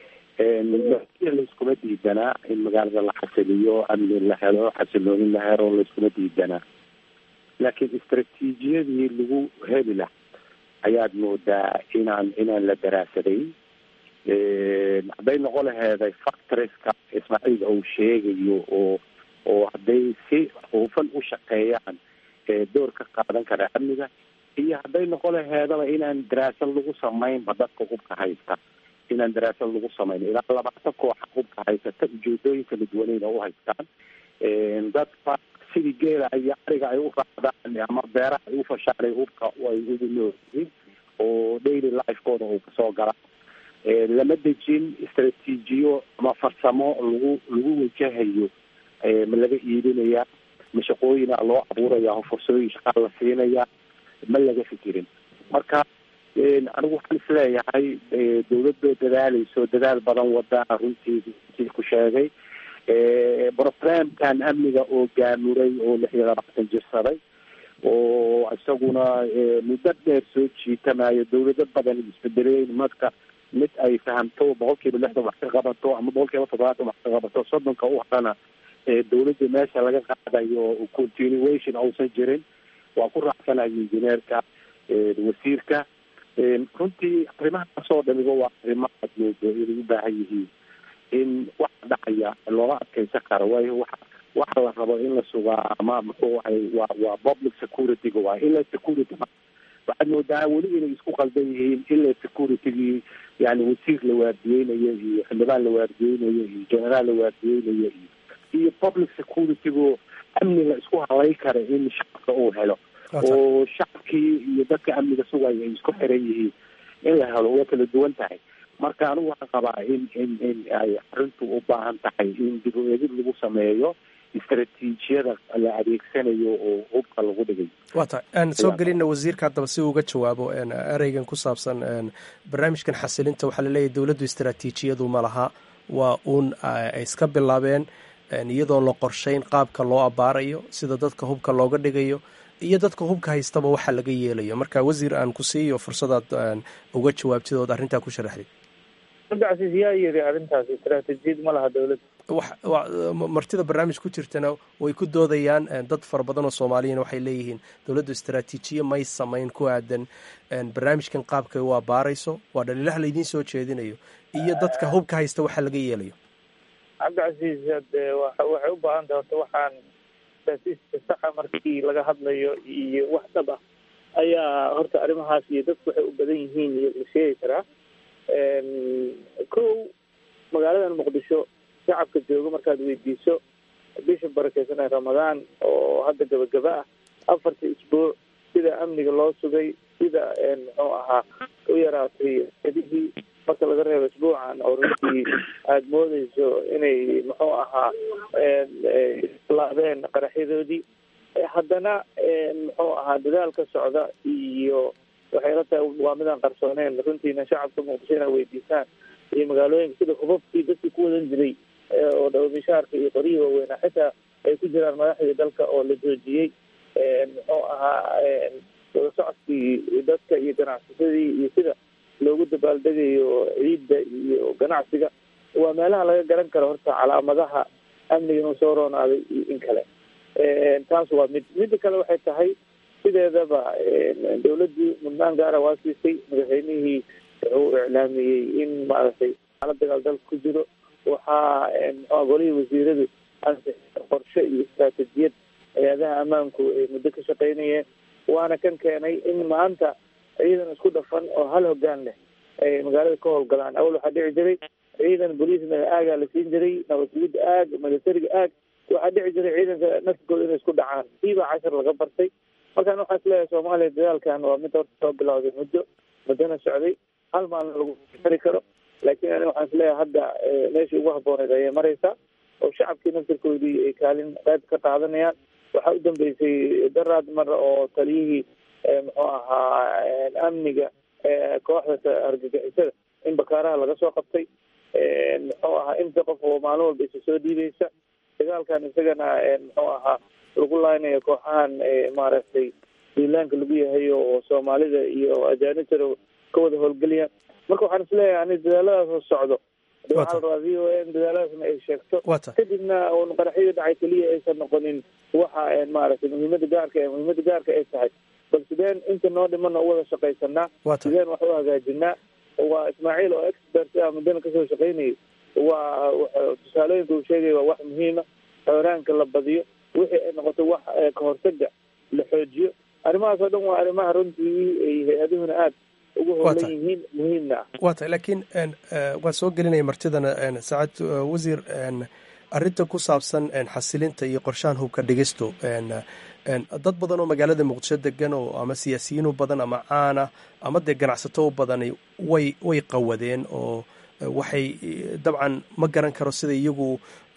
[SPEAKER 12] layskuma diidanaa in magaalada la xasiliyo amni la helo xasiloonin la helo layskuma diidanaa laakiin istraatiijiyadii lagu heli laha ayaad moodaa inaan inaan la daraasaday hadday noqon laheeday factoreska ismaaciil uu sheegayo oo oo hadday si hufan u shaqeeyaan door ka qaadan kara amniga iyo hadday noqon laheedaba inaan daraasad lagu samaynba dadka hubka haysta inaan daraasad lagu samayn ilaa labaatan kooxa hubka haysata ujeedooyin kala duwaneyna u haystaan dadka sidii geela iyo ariga ay u raacdaan ama beeraha ay u fashaanay hubka ay ugu noolyihiin oo daily lifekooda uu kasoo gala lama dejin istraatiijiyo ama farsamo lagu lagu wajahayo ma laga iibinaya ma shaqooyina loo abuuraya fursooyin shaqaa la siinaya ma laga fikirin marka anigu waxaan isleeyahay dawladoo dadaaleyso dadaal badan wada runtii ku sheegay brogramkan amniga oo gaamuray oo lix iyo labaatan jirsaday oo isaguna muddo dheer soo jiitamayo dawlado badan isbedeleen marka mid ay fahamto boqol kiiba lixdan wax ka qabato ama boqol kiiba toddobaatan wax ka qabato soddonka u harana dawladda meesha laga qaadayo continuation uusan jirin waa ku raacsanayo injineerka wasiirka runtii arrimahaasoo dhamiba waa arrimo aad moodo inay u baahan yihiin in waxa dhacaya looga adkeysan karo waayo waxa waxa la rabo in la sugaa ama muxuu ahay waa waa public security-ga waa ila security waxaad moodaa weli inay isku qaldan yihiin ila security-gii yani wasiir la waardiyeynayo iyo xildhibaan la waardiyeynayo iyo generaal la waardiyeynayo iyo iyo public security-gu amni la isku halay kara in shacabka uu helo oo shacabkii iyo dadka amniga sugaya ay isku xiran yihiin in la helo way kala duwan tahay marka anigu waxaan qabaa in in in ay arrintu u baahan tahay in dib u eegid lagu sameeyo istraatiijiyada la adeegsanayo oo hubka lagu dhigay
[SPEAKER 11] waa tahay aan soo gelina wasiirka haddaba si uga jawaabo ereygan ku saabsan barnaamijkan xasilinta waxaa laleeyahy dowladdu istraatiijiyadu ma laha waa uun ay iska bilaabeen iyadoon la qorshayn qaabka loo abaarayo sida dadka hubka looga dhigayo iyo dadka hubka haystaba waxa laga yeelayo marka wasiir aan ku siiyo fursadaad uga jawaabtid ood arrintaa ku sharaxdid
[SPEAKER 4] cabdicasiis yaa yiri arrintaas istraatijiyad ma laha dowladda
[SPEAKER 11] martida barnaamij ku jirtana way ku doodayaan dad fara badan oo soomaaliyana waxay leeyihiin dowladdu istraatiijiye may samayn ku aadan barnaamijkan qaabkay u abaarayso waa dhaliilaha laydiin soo jeedinayo iyo dadka hubka haysta waxa laga yeelayo
[SPEAKER 4] cabdicasiis hade waxay u baahan tahay horta waxaan istraatiijka saxa markii laga hadlayo iyo wax dhab ah ayaa horta arrimahaas iyo dadku waxay u badan yihiin iyo la sheegi karaa kow magaaladan muqdisho shacabka jooga markaad weydiiso bisha barakeysan ee ramadaan oo hadda gabagaba ah afartii isbuuc sida amniga loo sugay sida muxuu ahaa u yaraatay adihii marka laga reebo isbuucan oo runtii aada moodeyso inay muxuu ahaa laabeen qaraxyadoodii haddana muxuu ahaa dadaal ka socda iyo waxay la tahay waa midaan qarsooneen runtiina shacabka muqdisho inaa weydiisaan iyo magaalooyinka sida hubabkii dadkii ku wadan jiray oo dhawamishaarka iyo qoryihii waaweynaa xitaa ay ku jiraan madaxdii dalka oo la joojiyey muxuu ahaa wada socodkii dadka iyo ganacsasadii iyo sida loogu dabaaldegayo ciidda iyo ganacsiga waa meelaha laga garan karo horta calaamadaha amniga inuu soo roonaaday iyo in kale taas waa mid midda kale waxay tahay sideedaba dawladdii mudnaan gaara waa siisay madaxweynihii wuxuu iclaamiyey in maaragtay xaalad dagaal dalka ku jiro waxaa muxua golihii wasiiradu ansixiyeen qorshe iyo istaraatijiyad hay-adaha ammaanku ay muddo ka shaqeynayeen waana kan keenay in maanta ciidan isku dhafan oo hal hogaan leh ay magaalada ka howlgalaan awal waxaa dhici jiray ciidan boliisna aagaa la siin jiray nabadgelyada aag milatariga aag waxaa dhici jiray ciidanka naftigooda inay isku dhacaan kiibaa cashar laga bartay markaan waxaan isleeyahay soomaaliya dadaalkan waa mid horta soo bilowday muddo muddona socday hal maalin lagu xiri karo laakiin ani waxaan isleeyahay hadda meeshii ugu habbooneyd ayay maraysaa oo shacabkii naftirkoodii ay kaalin qayb ka qaadanayaan waxaa u dambeysay daraad mar oo taliyihii muxuu ahaa amniga kooxda argagixisada in bakaaraha laga soo qabtay muxuu ahaa inta qof oo maalin walba isa soo dhiibaysa dagaalkan isagana muxuu ahaa lagu laaynayo kooxahan maaragtay duulaanka lagu yahay oo soomaalida iyo ajaanibtana ka wada howlgeliyaan marka waxaan isleeyahay ani dadaaladaas oo socdo waxaa la rabaa v o n dadaaladaasna ay sheegto kadibna un qaraxyadii dhacay keliya aysan noqonin waxa maaragtay muhiimada gaarka ee muhiimada gaarka ay tahay bal sideen inta noo dhimana u wada shaqaysanaa sideen wax u hagaajinaa waa ismaaciil oo expert ah muddana kasoo shaqaynayay waa tusaalooyinka uu sheegaya waa wax muhiima xooraanka la badiyo wixii ay noqoto wax kahortaga la xoojiyo arrimahaas oo dhan waa arrimaha runtii ay hay-aduhuna aada ugu howlan yihiin muhiimna ah
[SPEAKER 11] waa tahay laakiin waan soo gelinaya martidana saacad wasiir arrinta ku saabsan xasilinta iyo qorshahan hubka dhigistu dad badan oo magaalada muqdisho degan oo ama siyaasiyiin u badan ama caana ama dee ganacsato u badani way way qawadeen oo waxay dabcan ma garan karo sida iyagu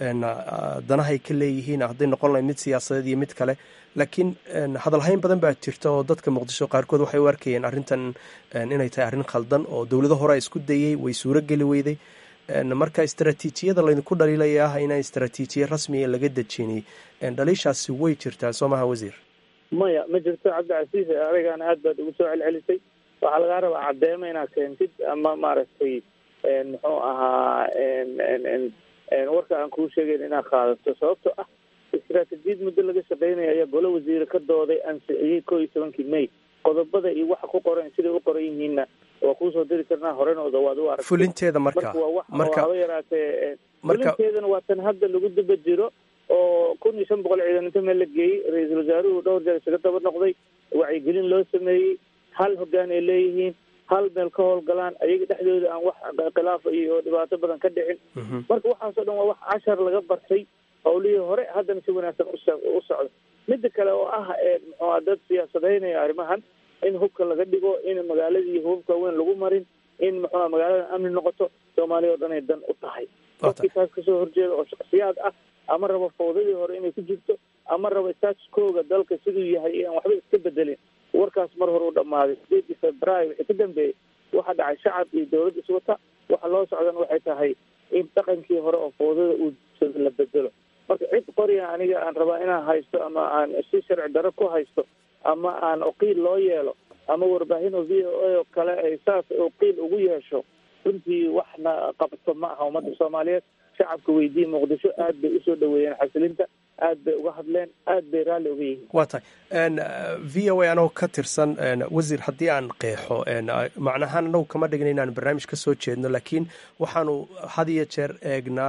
[SPEAKER 11] danahay ka leeyihiin hadday noqon lahay mid siyaasadeed iyo mid kale laakiin hadalhayn badan baa jirta oo dadka muqdisho qaarkood waxay u arkayeen arrintan inay tahay arrin khaldan oo dowlado hore isku dayey way suuro geli weyday marka istaraatiijiyada laydinku dhaliilaya ah inaan istaraatiijiya rasmiga laga dejinay dhaliishaasi way jirtaa soo maha wasiir
[SPEAKER 4] maya ma jirto cabdicasiis adigaana aad baad ugu soo celcelisay waxaa lagaa rabaa caddeemo inaad keentid ama maaragtay muxuu ahaa warka aan kuu sheegayn inaad qaadato sababto ah istaraatijiyad muddo laga shaqeynaya ayaa golo wasiire ka dooday ansixiyey koo iyo tobankii may qodobada iyo waxa ku qoran siday u qoran yihiinna waa kuusoo diri karnaa horenooda waad u aragtay
[SPEAKER 11] fulinteeda marka
[SPEAKER 4] waa wax
[SPEAKER 11] marka
[SPEAKER 4] haba yaraatee fulinteedana waa tan hadda lagu daba jiro oo kun iyo shan boqol ciidan inta meel la geeyey ra-iisul wasaaruhu dhowr jeer isaga daba noqday wacyigelin loo sameeyey hal hogaan ay leeyihiin hal meel ka howlgalaan ayaga dhexdooda aan wax khilaafa iyo dhibaato badan ka dhicin marka waxaasoo dhan waa wax cashar laga bartay howlihii hore haddana si wanaagsan u socdo midda kale oo ah muxua dad siyaasadeynaya arrimahan in hubka laga dhigo in magaaladii hubabka weyn lagu marin in muxua magaalada amni noqoto soomaaliya oo dhan ay dan u tahay qofkii taas kasoo horjeeda oo shaksiyaad ah ama rabo fawdadii hore inay ku jirto ama rabo statuskooga dalka siduu yahay aan waxba iska bedelin warkaas mar hore u dhammaaday sideedii februaayo wixii ka dambeeyey waxaa dhacay shacab iyo dawlad iswata waxa loo socdana waxay tahay in dhaqankii hore oo fawdada uu la bedelo marka cid qoriga aniga aan rabaa inaan haysto ama aan si sharci daro ku haysto ama aan uqiil loo yeelo ama warbaahin oo v o a oo kale ay saas uqiil ugu yeesho runtii waxna qabto ma aha ummadda soomaaliyeed shacabka weydii muqdisho aad bay usoo dhaweeyeen xasilinta aad bay uga hadleen aad bay raalli uga yihiin
[SPEAKER 11] waa tahay v o a anagoo ka tirsan wasiir haddii aan qeexo macnahaan anagu kama dhigna inaan barnaamij ka soo jeedno laakiin waxaanu had iyo jeer eegnaa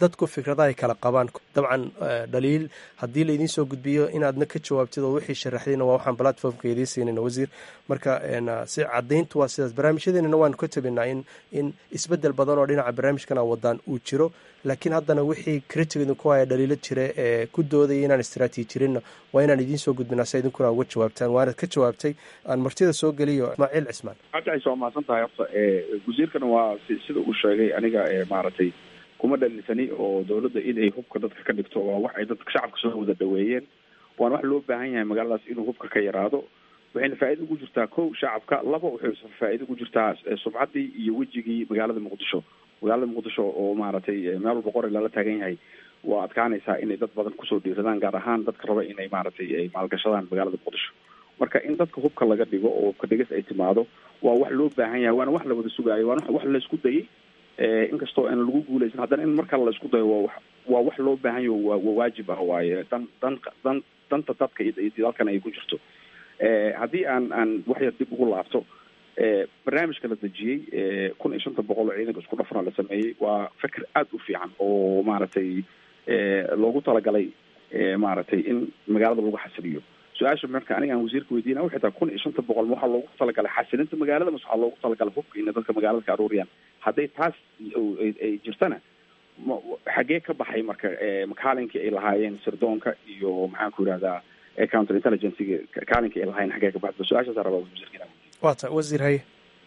[SPEAKER 11] dadku fikrada ay kala qabaan dabcan dhaliil haddii laydin soo gudbiyo inaadna ka jawaabtid oo wixii sharaxdayna waa waxaan platformka idiin siinayna wasiir marka si cadayntu waa sidaas barnaamijyadeenana waanu ka tabinaa in in isbedel badan oo dhinaca barnaamijkana wadaan uu jiro laakiin haddana wixii criticdu ku haya dhaliilo jira ee ku doodaya inaan istraatiijirinna waa inaan idiin soo gudbinaa si idinkuna uga jawaabtaan waanad ka jawaabtay aan martida soo geliyo ismaaciil cismaan
[SPEAKER 5] cabdicais waa mahadsan tahay horta wasiirkana waa sida uu sheegay aniga maaragtay kuma dhalinsani oo dawladda in ay hubka dadka ka dhigto waa wax ay dadka shacabka soo wada dhaweeyeen waana wax loo baahan yahay magaaladaas inuu hubka ka yaraado waxayna faa'iida ugu jirtaa kow shacabka laba waxay faa'iida ugu jirtaa sumcaddii iyo wejigii magaalada muqdisho magaalada muqdisho oo maaragtay meel walba qori lala taagan yahay waa adkaanaysaa inay dad badan kusoo dhiiradaan gaar ahaan dadka raba inay maaragtay ay maalgashadaan magaalada muqdisho marka in dadka hubka laga dhigo oo hubka dhigis ay timaado waa wax loo baahan yahay waana wax la wada sugaayo waana wax laysku dayay inkastoo aan lagu guuleysan haddana in markale laysku dayo waa wax waa wax loo baahan yaho waa waa waajib ah waaye dan dan dan danta dadka iyo dalkan ay ku jirto haddii aan aan wax yar dib ugu laabto barnaamijka la dejiyey kun iyo shanta boqol oo ciidanka isku dhafana la sameeyey waa fikir aada u fiican oo maaragtay loogu talagalay maaragtay in magaalada lagu xasiliyo su-aasha marka aniga aan wasiirka weydiina waxay tahay kun iyo shanta boqol ma waxaa loogu talagalay xasilinta magaalada mase waxaa loogu talagalay hubka ina dadka magaalada ka aruuriyaan hadday taas ay jirtana xaggee ka baxay marka kaalinkii ay lahaayeen sirdoonka iyo maxaan ku yidhahdaa counter intelligencega kaalinkii ay lahaayeen xaggee ka baxda su-aashaasa rabaa wasiirka
[SPEAKER 11] waa ta wasiir haye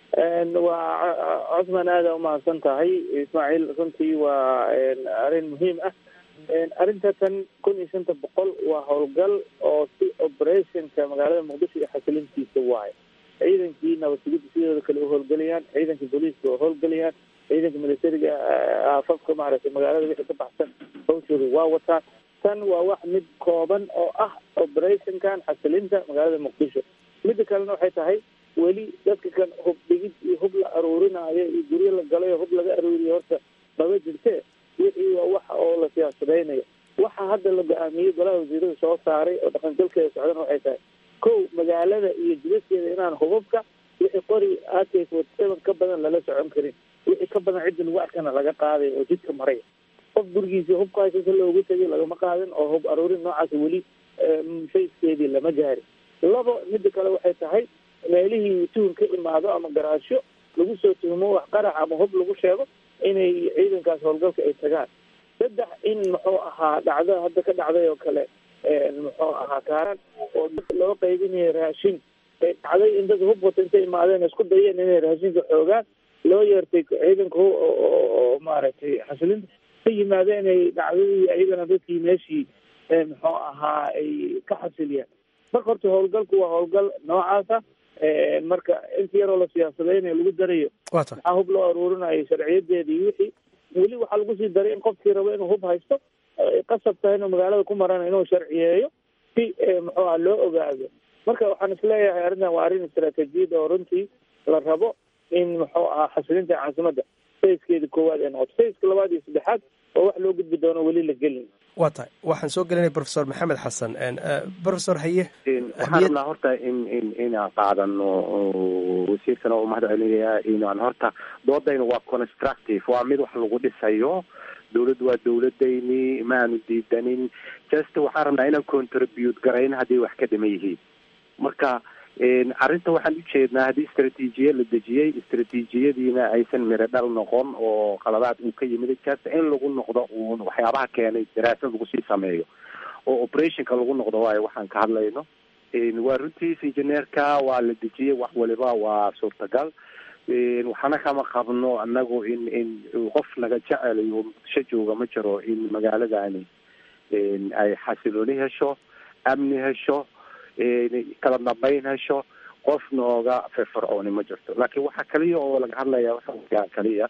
[SPEAKER 4] waa cosman aada umahadsan tahay ismaaciil runtii waa arrin muhiim ah arrinta tan kun iyo shanta boqol waa howlgal oo si operationka magaalada muqdisho iyo xasilintiisa waayo ciidankii nabadsugidda sidooda kale u howlgelayaan ciidanka booliiska oo howlgelayaan ciidanka militariga aafafka maaragtay magaalada wixii ka baxsan hawshooda waa wataan tan waa wax mid kooban oo ah operationkan xasilinta magaalada muqdisho midda kalena waxay tahay weli dadka kan hub dhigid iyo hub la aruurinaayo iyo guryo la galayo hub laga aruuriyo horta maba jirte wixii waa waxa oo la siyaasadaynayo waxa hadda la go-aamiyey golaha wasiirada soo saaray oo dhaqangalkeeda socdana waxay tahay kow magaalada iyo jidaskeeda inaan hubabka wixii qori ak forty seven ka badan lala socon karin wixii ka badan cidda lagu arkana laga qaaday oo jidka maray qof gurigiisa hubkaasi si loogu tegay lagama qaadin oo hub aruurin noocaas weli fayskeedii lama gaarin labo midda kale waxay tahay meelihii tuhun ka imaado ama garaasho lagu soo tuhmo wax qarax ama hub lagu sheego inay ciidankaas howlgalka ay tagaan saddex in muxuu ahaa dhacdo hadda ka dhacday oo kale muxuu ahaa kaaran oo dad loo qaybinayo raashin dhacday in dad hub wata intay imaadeen isku dayeen inay raashinka xoogaan loo yeertay ciidanka oo maaragtay xasilinta ka yimaadeen ay dhacdadii ayagana dadkii meeshii muxuu ahaa ay ka xasiliyaan marka horta howlgalku waa howlgal noocaasa marka inta yaroo la siyaasadeynayo lagu darayo maxaa hub loo aruurinayo sharciyadeeda iyo wixii weli waxaa lagu sii daray in qofkii rabo inuu hub haysto qasab tahay inuu magaalada ku marana inuu sharciyeeyo si muxuu ah loo ogaado marka waxaan isleeyahay arrintan waa arrin istaraatiijiyad oo runtii la rabo in muxuu ahaa xasilinta caasimadda fayskeeda koowaad ee noqoto fayska labaad iyo saddexaad oo wax loo gudbi doono weli la gelin
[SPEAKER 11] waa tahay waxaan soo gelinay profesor maxamed xasan profesor haye
[SPEAKER 12] waxaan rabnaa horta in in inaan qaadano wasiirkana u mahad celinayaa inaan horta doodayna waa constructive waa mid wax lagu dhisayo dawladdu waa dawladayni ma aanu diidanin just waxaan rabnaa inaan contribute garayn haddii wax ka dhiman yihiin marka arrinta waxaan ujeednaa haddii istraatiijiya la dejiyey istraatiijiyadiina aysan miro dhal noqon oo qaladaad uu ka yimid just in lagu noqdo uun waxyaabaha keenay daraasad lagu sii sameeyo oo operationka lagu noqdo waayo waxaan ka hadlayno waa runtiis injineerka waa la dejiyey wax waliba waa suurtagal waxaana kama qabno anagu in in qof naga jecelayo muqdisho jooga ma jiro in magaaladani ay xasilooni hesho amni hesho kala dambayn hesho qof nooga firfircooni ma jirto laakiin waxaa kaliya oo laga hadlaya waxa kaliya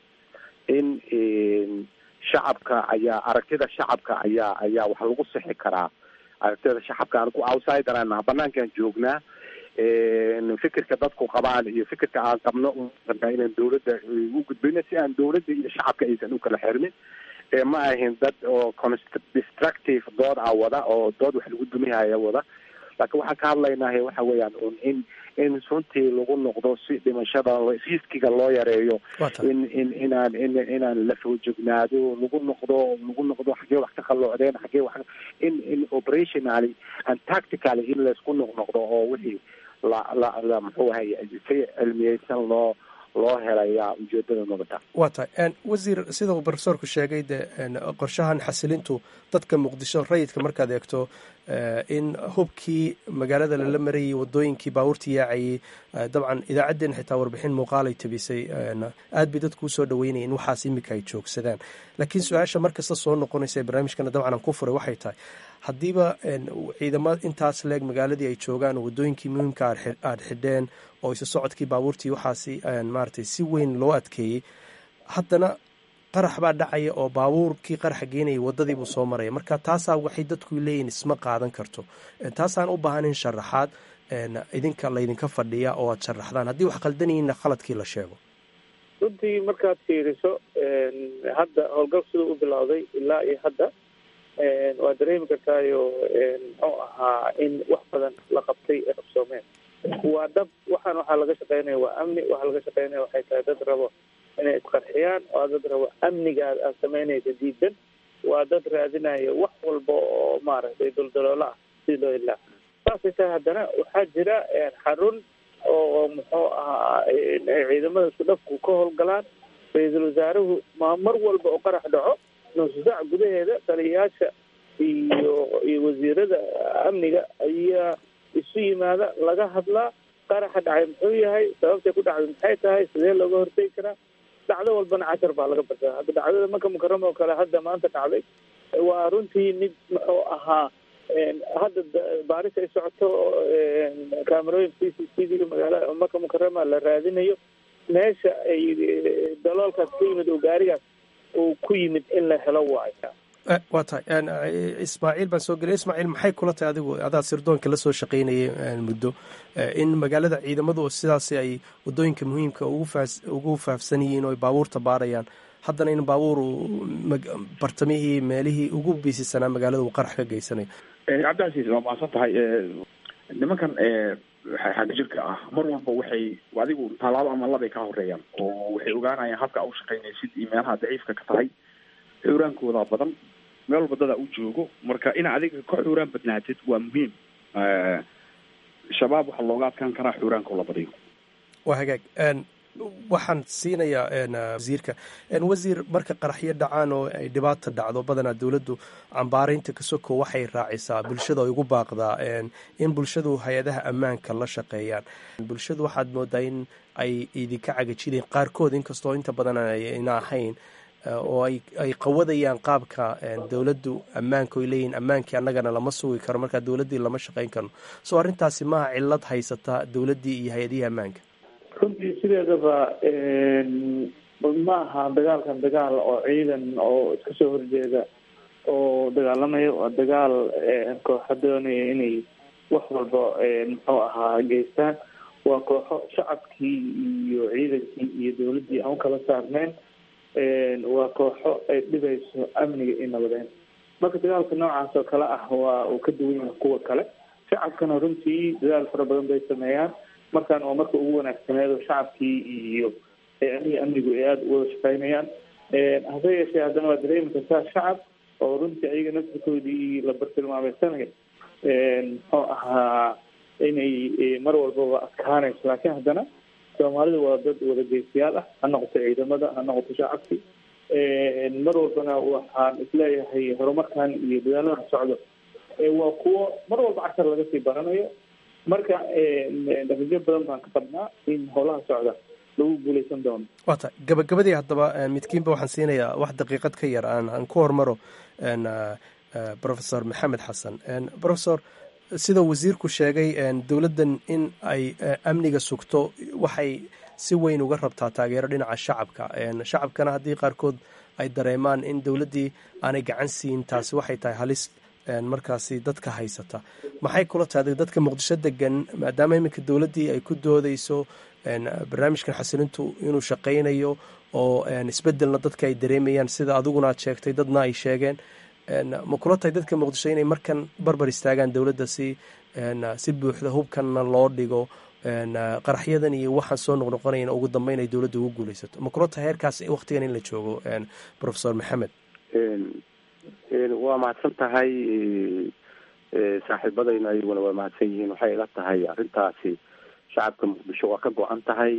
[SPEAKER 12] in shacabka ayaa aragtida shacabka ayaa ayaa wax lagu sixi karaa aragtida shacabka anigu outsider aan naha banaankaan joognaa fikirka dadku qabaan iyo fikirka aan qabno inaan dawladda u gudbino si aan dawladda iyo shacabka aysan u kala xirmin ma ahin dad oo destructive dood a wada oo dood wax lagu dumihaya wada laakiin waxaan ka hadlaynahay waxa weeyaan un in in runtii lagu noqdo si dhimashada riskiga loo yareeyo in in inaan in inaan la foojognaado lagu noqdo lagu noqdo xaggee wax ka qalloocdeen xaggee wax in in operationally and tactically in laysku noqnoqdo oo wixii la la la muxuu ahay si cilmiyeysan loo loo helayaa ujeedada nabada
[SPEAKER 11] waa tahay wasiir sida uu profesorku sheegay de qorshahan xasilintu dadka muqdisho rayidka markaad eegto in hubkii magaalada lala marayay wadooyinkii baabuurtii yaacayay dabcan idaacaddeen xitaa warbixin muuqaalay tabisay aad bay dadku usoo dhaweynaya in waxaas imika ay joogsadaan laakiin su-aasha markasta soo noqonaysa ee barnaamijkana dabcan aan ku furay waxay tahay haddiiba ciidamada intaas leeg magaaladii ay joogaan oo wadooyinkii muhiimka aad xidheen oo isu socodkii baabuurtii waxaasi maaratay si weyn loo adkeeyey haddana qarax baa dhacaya oo baabuurkii qaraxa geenayay wadadiibuu soo maraya marka taasaa waxay dadku leeyihin isma qaadan karto taasaan u baahanayn sharaxaad idinka laydinka fadhiya oo aad sharaxdaan haddii wax qaldanayinna khaladkii la sheego
[SPEAKER 4] runtii markaad fiiriso hadda howlgal siduu u bilowday ilaa iyo hadda waa dareemi kartaayo muxuu ahaa in wax badan la qabtay ee qabsoomeen waa dhab waxaan waxaa laga shaqeynaya waa amni waxaa laga shaqeynaya waxay tahay dad rabo inay isqarxiyaan waa dad rabo amnigaad aad samaynaysa diidan waa dad raadinaya wax walba oo maaragtay duldaloola ah si loo ilaa saasay tahay haddana waxaa jira xarun oo muxuu ahaa ciidamada isku dhafku ka howlgalaan ra-iisul wasaaruhu ma mar walba oo qarax dhaco nusu saac gudaheeda taliyayaasha iyo iyo wasiirada amniga ayaa isu yimaada laga hadlaa qaraxa dhacay muxuu yahay sababtay ku dhacday maxay tahay sidee looga hortegi karaa dhacdo walbana cashar baa laga bartaa hadda dhacdada maka mukarama oo kale hadda maanta dhacday waa runtii mid muxuu ahaa hadda baaris ay socoto camerooyin c c t v magaalada maka mukarama la raadinayo meesha ay daloolkaas ka yimid oo gaarigaas uu ku yimid in la helo waayo
[SPEAKER 11] waa tahay ismaaciil baan soo gelay ismaaciil maxay kula tahay adigu adaad sirdoonka la soo shaqaynayay muddo in magaalada ciidamadu sidaas ay wadooyinka muhiimka ugu faafsan yihiin oo ay baabuurta baarayaan haddana in baabuur bartamihii meelihii ugu biisisanaa magaalada uu qarax ka geysanayo
[SPEAKER 5] cabdicasiis waa maasan tahay nimankan xagga jirka ah mar walba waxay adigu tallaabo ama labay ka horeeyaan oo waxay ogaanayaan habka a u shaqaynaysid iyo meelaha daciifka ka tahay xuraankooda badan meel walba dadaa u joogo marka in adiga ka xuraan badnaatid waa muhiim shabaab waxaa looga adkaan karaa xuraanka la badiyo
[SPEAKER 11] waa hagaag waxaan siinayaa wasiirka wasiir marka qaraxyo dhacaan oo ay dhibaata dhacdo badanaa dowladdu cambaaraynta kasoko waxay raacisaa bulshada ay ugu baaqdaa in bulshadu hay-adaha ammaanka la shaqeeyaan bulshadu waxaad moodaa in ay idinka cagajideen qaarkood inkastoo inta badan ayna ahayn oo ay qawadayaan qaabka dowladdu ammaanka oy leeyihin ammaankii annagana lama sugi karo markaa dowladdii lama shaqayn karno soo arrintaasi maaha cillad haysata dowladdii iyo hay-adihii ammaanka
[SPEAKER 4] runtii sideedaba ma aha dagaalkan dagaal oo ciidan oo iska soo horjeeda oo dagaalamaya waa dagaal kooxa doonaya inay wax walba muxuu ahaa geystaan waa kooxo shacabkii iyo ciidankii iyo dowladdii aan u kala saarneyn waa kooxo ay dhibayso amniga iyo nabadeyn marka dagaalka noocaas oo kale ah waa uu ka duwan yahay kuwa kale shacabkana runtii dadaal fara badan bay sameeyaan markaan waa marka ugu wanaagsaneedo shacabkii iyo hay-adihii amnigu ay aada uwada shaqeynayaan hase yeeshee haddana waa dareemi kartaa shacab oo runtii ayaga naftirkoodii la bartilmaameysanaya muxuu ahaa inay mar walbaba adkaanayso laakiin haddana soomaalida waa dad wadageystayaal ah ha noqoto ciidamada ha noqoto shacabki mar walbana waxaan isleeyahay horumarkan iyo dadaalada socdo waa kuwo mar walba cashar laga sii baranayo marka natiijo badan baan ka qabnaa in howlaha socda lagu guuleysan doono
[SPEAKER 11] waa tahay gabagabadii haddaba midkiinba waxaan siinayaa wax daqiiqad ka yar aan aan ku hormaro professor maxamed xasan professor sida wasiirku sheegay dowladdan in ay amniga sugto waxay si weyn uga rabtaa taageero dhinaca shacabka shacabkana haddii qaarkood ay dareemaan in dowladdii aanay gacan siin taasi waxay tahay halis markaasi dadka haysata maxay kula tahay dadka muqdisho degan maadaama iminka dowladdii ay ku doodeyso barnaamijkan xasilintu inuu shaqaynayo oo isbedelna dadka ay dareemayaan sida adiguna aad sheegtay dadna ay sheegeen ma kula tahay dadka muqdisho inay markan barbar istaagaan dowladda si si buuxda hubkanna loo dhigo qaraxyadan iyo waxaan soo noqnoqonayan ugu dambeyn ay dowladda ugu guuleysato ma kula tahay heerkaas waktigan in la joogo professor maxamed
[SPEAKER 12] waa mahadsan tahay saaxiibadayna ayaguna waa mahadsan yihiin waxay ila tahay arrintaasi shacabka muqdisho waa ka go-an tahay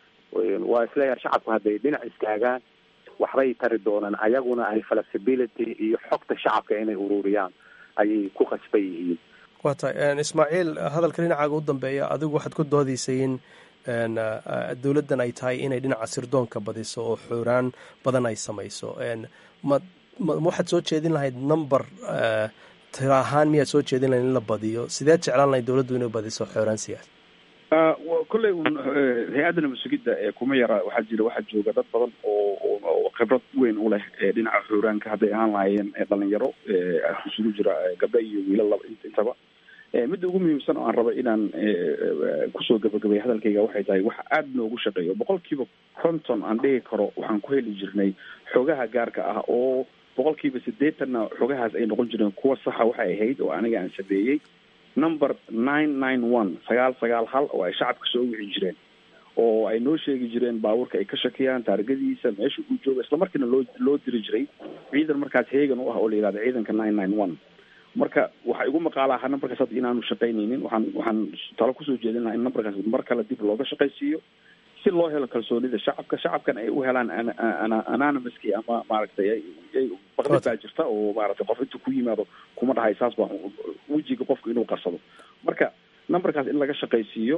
[SPEAKER 12] waa isleeyahay shacabku hadday dhinac istaagaan waxbay tari doonaan ayaguna ay flexibility iyo xogta shacabka inay ururiyaan ayay ku qasban yihiin
[SPEAKER 11] waa tahay ismaaciil hadalka dhinacaaga u dambeeya adigu waxaad ku doodaysay in dowladdan ay tahay inay dhinaca sirdoonka badiso oo xooraan badan ay samayso ma ma waxaad soo jeedin lahayd number tiro ahaan miyaad soo jeedin lahayd in la badiyo sideed jeclaan lahayd dowladdu inay badiso xooraan siyaas
[SPEAKER 5] kolley un hay-adda nabad sugidda ee kuma yara waxaa jira waxaa jooga dad badan oo oo khibrad weyn u leh dhinaca xooraanka hadday ahaan lahaayeen dhalinyaro isugu jira gabdho iyo wiilal laba intaba midda ugu muhiimsan oo aan raba inaan kusoo gabagabay hadalkayga waxay tahay waxa aada noogu shaqeeyo boqol kiiba konton aan dhihi karo waxaan ku heli jirnay xogaha gaarka ah oo boqol kiiba siddeetanna xogahaas ay noqon jireen kuwa saxa waxay ahayd oo aniga aan sameeyey number nine nine one sagaal sagaal hal oo ay shacabka soo wici jireen oo ay noo sheegi jireen baabuurka ay ka shakiyaan taargadiisa meesha uu jooga islamarkiina loo loo diri jiray ciidan markaas heegan u ah oo la yihahda ciidanka nine nine one marka waxaa igu maqaala ahaa numberkaas hadda inaanu shaqaynaynin waxaan waxaan talo kusoo jeedin lahaa in numberkaas mar kale dib looga shaqaysiiyo si loo helo kalsoonida shacabka shacabkan ay u helaan anonymouski ama maaragtay baqdi baa jirta oo maaragtay qof intuu ku yimaado kuma dhahay saas baa wejiga qofku inuu qarsado marka numberkaas in laga shaqaysiiyo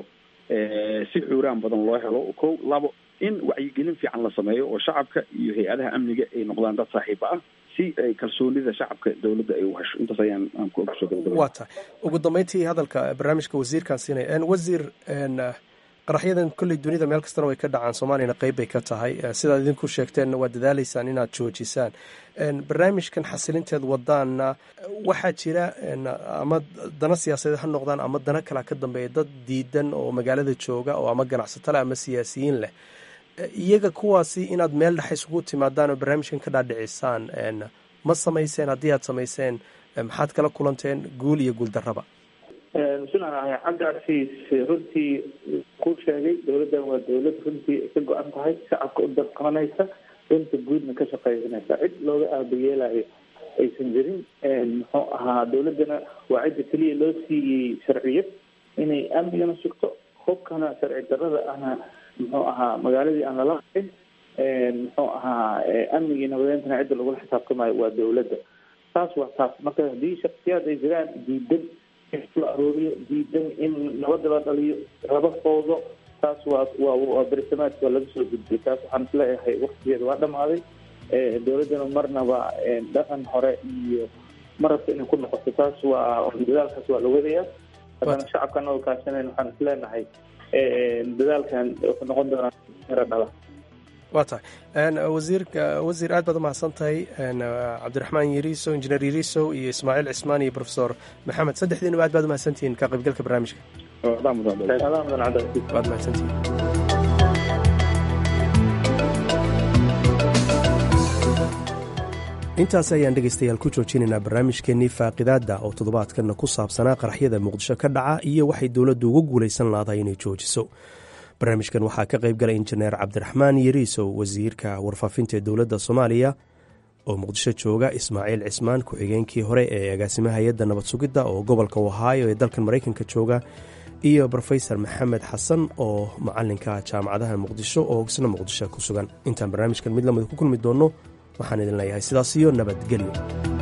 [SPEAKER 5] si xuuraan badan loo helo ko labo in wacyigelin fiican la sameeyo oo shacabka iyo hay-adaha amniga ay noqdaan dad saaxiiba ah si ay kalsoonida shacabka dowladda ay u hesho intaas ayaan aan kusoo gabagabay
[SPEAKER 11] waa tahay ugu dambeyntii hadalka barnaamijka wasiirkaan siinaya wasiir qaraxyadan kolley dunida meel kastana way ka dhacaan soomaaliyana qeyb bay ka tahay sidaad idinku sheegteenna waa dadaaleysaan inaad joojisaan barnaamijkan xasilinteed wadaana waxaa jira ama dana siyaasadeed ha noqdaan ama dana kalea ka dambeeya dad diidan oo magaalada jooga oo ama ganacsato leh ama siyaasiyiin leh iyaga kuwaasi inaad meel dhex isugu timaadaan oo barnaamijkan ka dhaadhicisaan ma samayseen haddii aad samayseen maxaad kala kulanteen guul iyo guul darraba
[SPEAKER 4] bismillahi cabdicasiis runtii ku sheegay dowladdan waa dowlad runtii ka go-an tahay shacabka u dabqabanaysa runta guudna ka shaqaysanaysa cid looga aabayeelayo aysan jirin muxuu ahaa dowladdana waa cidda keliya loo siiyey sharciyad inay amnigana sugto hubkana sharci darrada ahna muxuu ahaa magaaladii aan lala hayn muxuu ahaa amnigii nabadeentana cidda lagula xisaabtamayo waa dowladda taas waa taas marka haddii shaksiyaad ay jiraan diidan la arooriyo diidan in nabada la dhaliyo raba foodo taas waa waa waa bersamaadka waa laga soo gudbiyay taas waxaan isleeyahay waktigeeda waa dhamaaday dowladdana marnaba dhaqan hore iyo marabta inay ku noqoto taas waa dadaalkaas waa la wadayaa haddana shacabka anagoo kaashanayn waxaan isleenahay dadaalkan wuxuu noqon doonaa miro dhala
[SPEAKER 11] waa tahay wasiirka wasiir aad baad umahadsan tahay cabdiraxmaan yariisow injineer yariisow iyo ismaaciil cismaan iyo profesor maxamed saddexdiinaba aad baad umahadsantihiin ka qaybgalka barnaamijka waad mahadsantihiin intaas ayaan dhegaystayaal ku joojinaynaa barnaamijkeennii faaqidaadda oo toddobaadkanna ku saabsanaa qaraxyada muqdisho ka dhaca iyo waxay dowladdu ugu guulaysan laadahay inay joojiso barnaamijkan waxaa ka qayb galay injineer cabdiraxmaan yariisow wasiirka warfaafinta ee dowladda soomaaliya oo muqdisho jooga ismaaciil cismaan ku-xigeenkii hore ee agaasimaha hay-adda nabad sugidda oo gobolka ohaayo ee dalkan maraykanka jooga iyo rofesor maxamed xasan oo macalinka jaamacadaha muqdisho oo isna muqdisho ku sugan intaan barnaamijkan mid lamid ku kulmi doonno waxaan idin leeyahay sidaas iyo nabadgelyo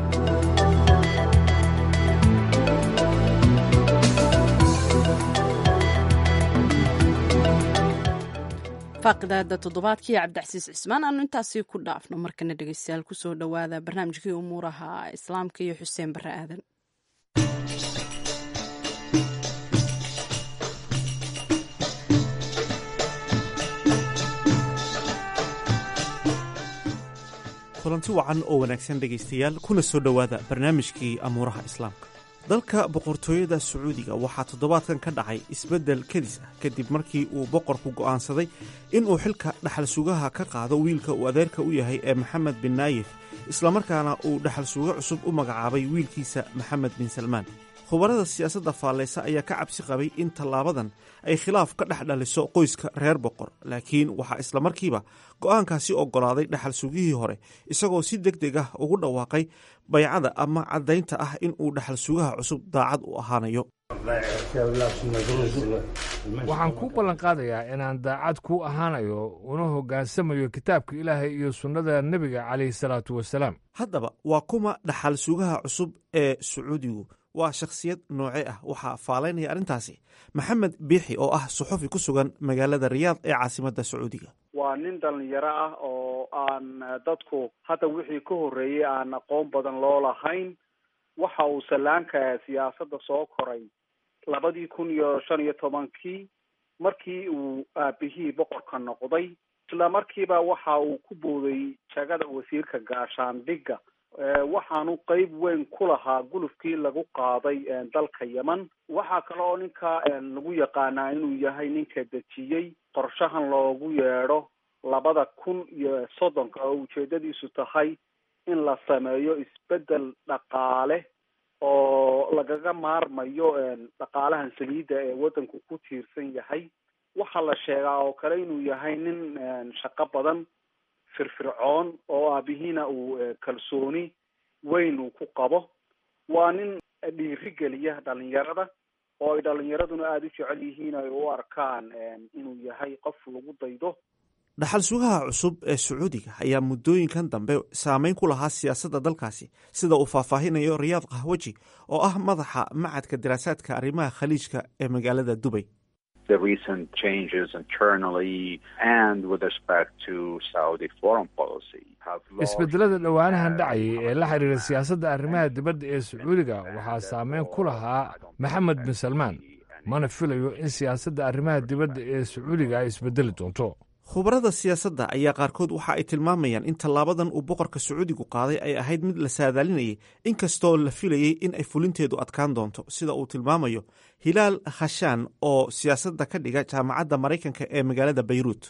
[SPEAKER 2] faaqidaada toddobaadkii cabdicasiis cismaan aanu intaasi ku dhaafno markana dhegeystayaal kusoo dhowaada barnaamijkii umuuraha islaamka iyo xuseen bare aadan
[SPEAKER 10] kulanti wacan oo wanaagsan dhegaystayaal kuna soo dhowaada barnaamijkii amuuraha islaamka dalka boqortooyada sacuudiga waxaa toddobaadkan ka dhacay isbeddel kadis ah kadib markii uu boqorku go'aansaday inuu xilka dhaxal sugaha ka qaado wiilka uu adeerka u yahay ee maxamed bin naayif islamarkaana uu dhaxal suugo cusub u magacaabay wiilkiisa maxamed bin salmaan khubarada siyaasadda faalleysa ayaa ka cabsi qabay in tallaabadan ay khilaaf ka dhex dhaliso qoyska reer boqor laakiin waxaa islamarkiiba go'aankaasi oggolaaday dhaxal sugihii hore isagoo si deg deg ah ugu dhawaaqay baycada ama caddaynta ah in uu dhaxal sugaha cusub daacad u ahaanayo
[SPEAKER 13] waxaan kuu ballanqaadayaa inaan daacad kuu ahaanayo una hoggaansamayo kitaabka ilaahay iyo sunnada nebiga calayhi salaatu wasalaam
[SPEAKER 10] haddaba waa kuma dhaxal sugaha cusub ee sacuudigu waa shakhsiyad nooce ah waxaa faalaynaya arrintaasi maxamed biixi oo ah suxufi ku sugan magaalada riyaad ee caasimadda sacuudiga
[SPEAKER 14] waa nin dhalinyaro ah oo aan dadku hadda wixii ka horreeyey aan aqoon badan loo lahayn waxa uu sallaanka siyaasadda soo koray labadii kun iyo shan iyo tobankii markii uu aabihii boqorka noqday isla markiiba waxa uu ku booday jagada wasiirka gaashaandhigga waxaanu qeyb weyn ku lahaa gulufkii lagu qaaday dalka yemen waxaa kale oo ninka lagu yaqaanaa inuu yahay ninka dejiyey qorshahan loogu yeedho labada kun iyo soddonka oo ujeedadiisu tahay in la sameeyo isbedel dhaqaale oo lagaga maarmayo dhaqaalahan saliidda ee waddanku ku tiirsan yahay waxaa la sheegaa oo kale inuu yahay nin shaqo badan firfircoon oo aabihiina uu kalsooni weyn uu ku qabo waa nin dhiirigeliya dhalinyarada oo ay dhalinyaraduna aada u jecel yihiin ay u arkaan inuu yahay qof lagu daydo
[SPEAKER 10] dhaxal sugaha cusub ee sacuudiga ayaa muddooyinkan dambe saameyn ku lahaa siyaasadda dalkaasi sida uu faahfaahinayo riyaad kahwaji oo ah madaxa macadka daraasaadka arrimaha khaliijka ee magaalada dubay
[SPEAKER 15] the recent changes internally and with respect to Saudi foreign policy have
[SPEAKER 13] isbedelada dhowaanahan dhacayay ee la xiriira siyaasadda arrimaha dibadda ee sacuudiga waxaa saameyn ku lahaa maxamed bin salmaan mana filayo in siyaasadda arrimaha dibadda ee sacuudiga ay isbedeli doonto
[SPEAKER 10] khubarada siyaasadda ayaa qaarkood waxa ay tilmaamayaan in tallaabadan uu boqorka sacuudigu qaaday ay ahayd mid la saadaalinayay inkastoo la filayey in ay fulinteedu adkaan doonto sida uu tilmaamayo hilaal khashaan oo siyaasadda ka dhiga jaamacadda maraykanka ee magaalada bayruut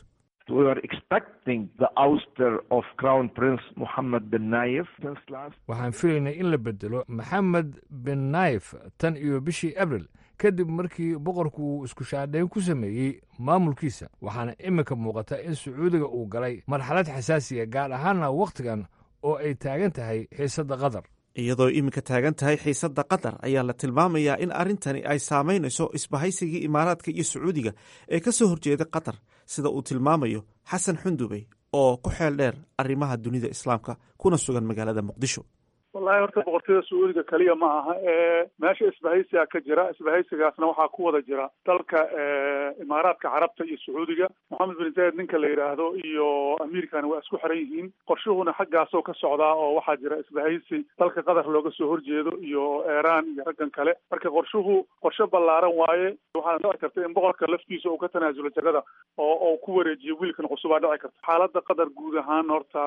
[SPEAKER 13] waxaan filaynay in la bedelo maxamed bin naif tan iyo bishii abril kadib markii boqorku uu isku shaadhayn ku sameeyey maamulkiisa waxaana iminka muuqata in sacuudiga uu galay marxalad xasaasiya gaar ahaana wakhtigan oo ay taagan tahay xiisadda qatar
[SPEAKER 10] iyadoo iminka taagan tahay xiisadda qatar ayaa la tilmaamayaa in arrintani ay saamaynayso isbahaysigii imaaraadka iyo sacuudiga ee ka soo horjeeda qatar sida uu tilmaamayo xasan xundubey oo ku xeel dheer arrimaha dunida islaamka kuna sugan magaalada muqdisho
[SPEAKER 16] wallahi horta boqortooyada sacuudiga keliya ma aha ee meesha isbahaysiga ka jira isbahaysigaasna waxaa ku wada jira dalka imaaraadka carabta iyo sacuudiga moxamed bin zayed ninka la yidhaahdo iyo amiirkana waa isku xiran yihiin qorshuhuna xaggaasoo ka socdaa oo waxaa jira isbahaysi dalka qatar looga soo horjeedo iyo iiraan iyo raggan kale marka qorshuhu qorshe ballaaran waaye waxaana dhici karta in boqorka laftiisa uu ka tanaasulo jagada oo oo ku wareejiyo wiilkan cusubaa dhici karta xaaladda qatar guud ahaan horta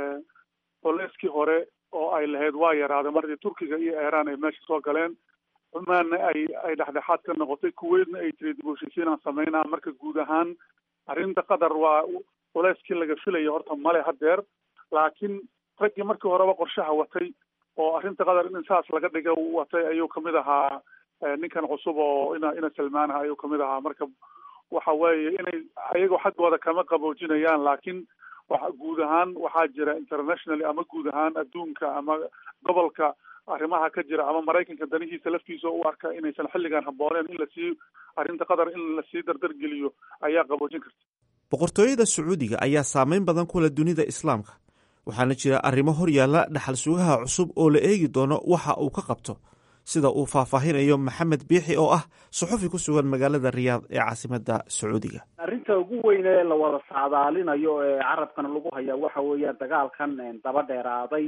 [SPEAKER 16] boleskii hore oo ay lahayd waa yaraaday markii turkiga iyo iiraan ay meesha soo galeen cumaanna ay ay dhexdhexaad ka noqotay kuweydna ay tiri dib u heshiisiinaan sameynaa marka guud ahaan arrinta qatar waa culeyskii laga filaya horta male hadeer laakiin raggii markii horeba qorshaha watay oo arrinta qatar in saas laga dhiga watay ayuu kamid ahaa ninkan cusub oo ina ina salmaanaha ayuu kamid ahaa marka waxa weeye inay ayagoo xaggooda kama qaboojinayaan laakiin wa guud ahaan waxaa jira internationally ama guud ahaan adduunka ama gobolka arrimaha ka jira ama maraykanka danihiisa laftiisa u arka inaysan xilligan habbooneen in lasii arrinta qatar in lasii dardargeliyo ayaa qaboojin karta
[SPEAKER 10] boqortooyada sacuudiga ayaa saameyn badan ku leh dunida islaamka waxaana jira arrimo hor yaalla dhaxal sugaha cusub oo la eegi doono waxa uu ka qabto sida uu faahfaahinayo maxamed biixi oo ah suxufi ku sugan magaalada riyaad ee caasimadda sacuudiga
[SPEAKER 14] arrinta ugu weyn ee la wada saadaalinayo ee carabkana lagu hayaa waxa weeyaan dagaalkan daba dheeraaday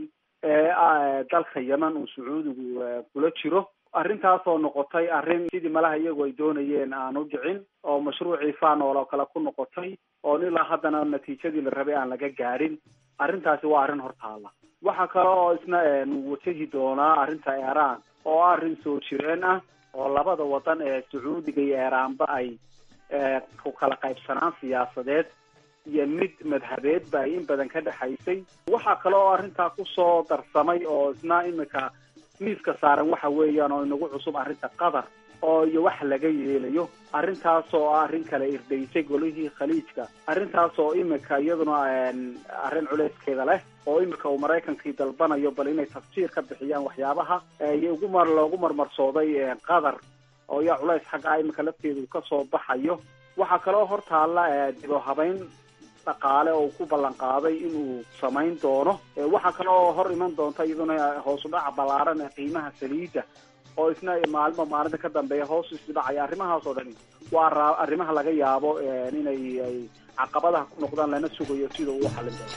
[SPEAKER 14] ee dalka yemen uu sacuudigu kula jiro arrintaasoo noqotay arrin sidii malaha iyagu ay doonayeen aan u dhicin oo mashruucii fanol oo kale ku noqotay oon ilaa haddana natiijadii la rabay aan laga gaadhin arrintaasi waa arrin hortaala waxa kale oo isna wajahi doonaa arrinta iiraan oo arrin soo jireen ah oo labada wadan ee sacuudiga iyo iiraanba ay ku kala qaybsanaan siyaasadeed iyo mid madhabeedba ay in badan ka dhexaysay waxaa kale oo arrintaa kusoo darsamay oo isna imika miiska saaran waxa weeyaan oo inagu cusub arrinta qatar oo iyo wax laga yeelayo arrintaas oo ah arrin kale irdaysay golihii khaliijka arrintaas oo imika iyaduna arrin culeyskeeda leh oo imika uu maraykankii dalbanayo bal inay tafsiir ka bixiyaan waxyaabaha iyo ugu mar loogu marmarsooday qatar oo yaa culays xagga imika lafteedu kasoo baxayo waxaa kaloo hortaalla dibo habeyn dhaqaale oo ku ballan qaaday inuu samayn doono waxaa kale oo hor iman doonta iyaduna hoos u dhaca ballaaran ee qiimaha saliidda oo isna maalmo maalinta ka dambeeya hoos isdhacaya arrimahaas oo dhani waa arrimaha laga yaabo inay ay caqabadaha ku noqdaan lana sugayo sida uu xallin doono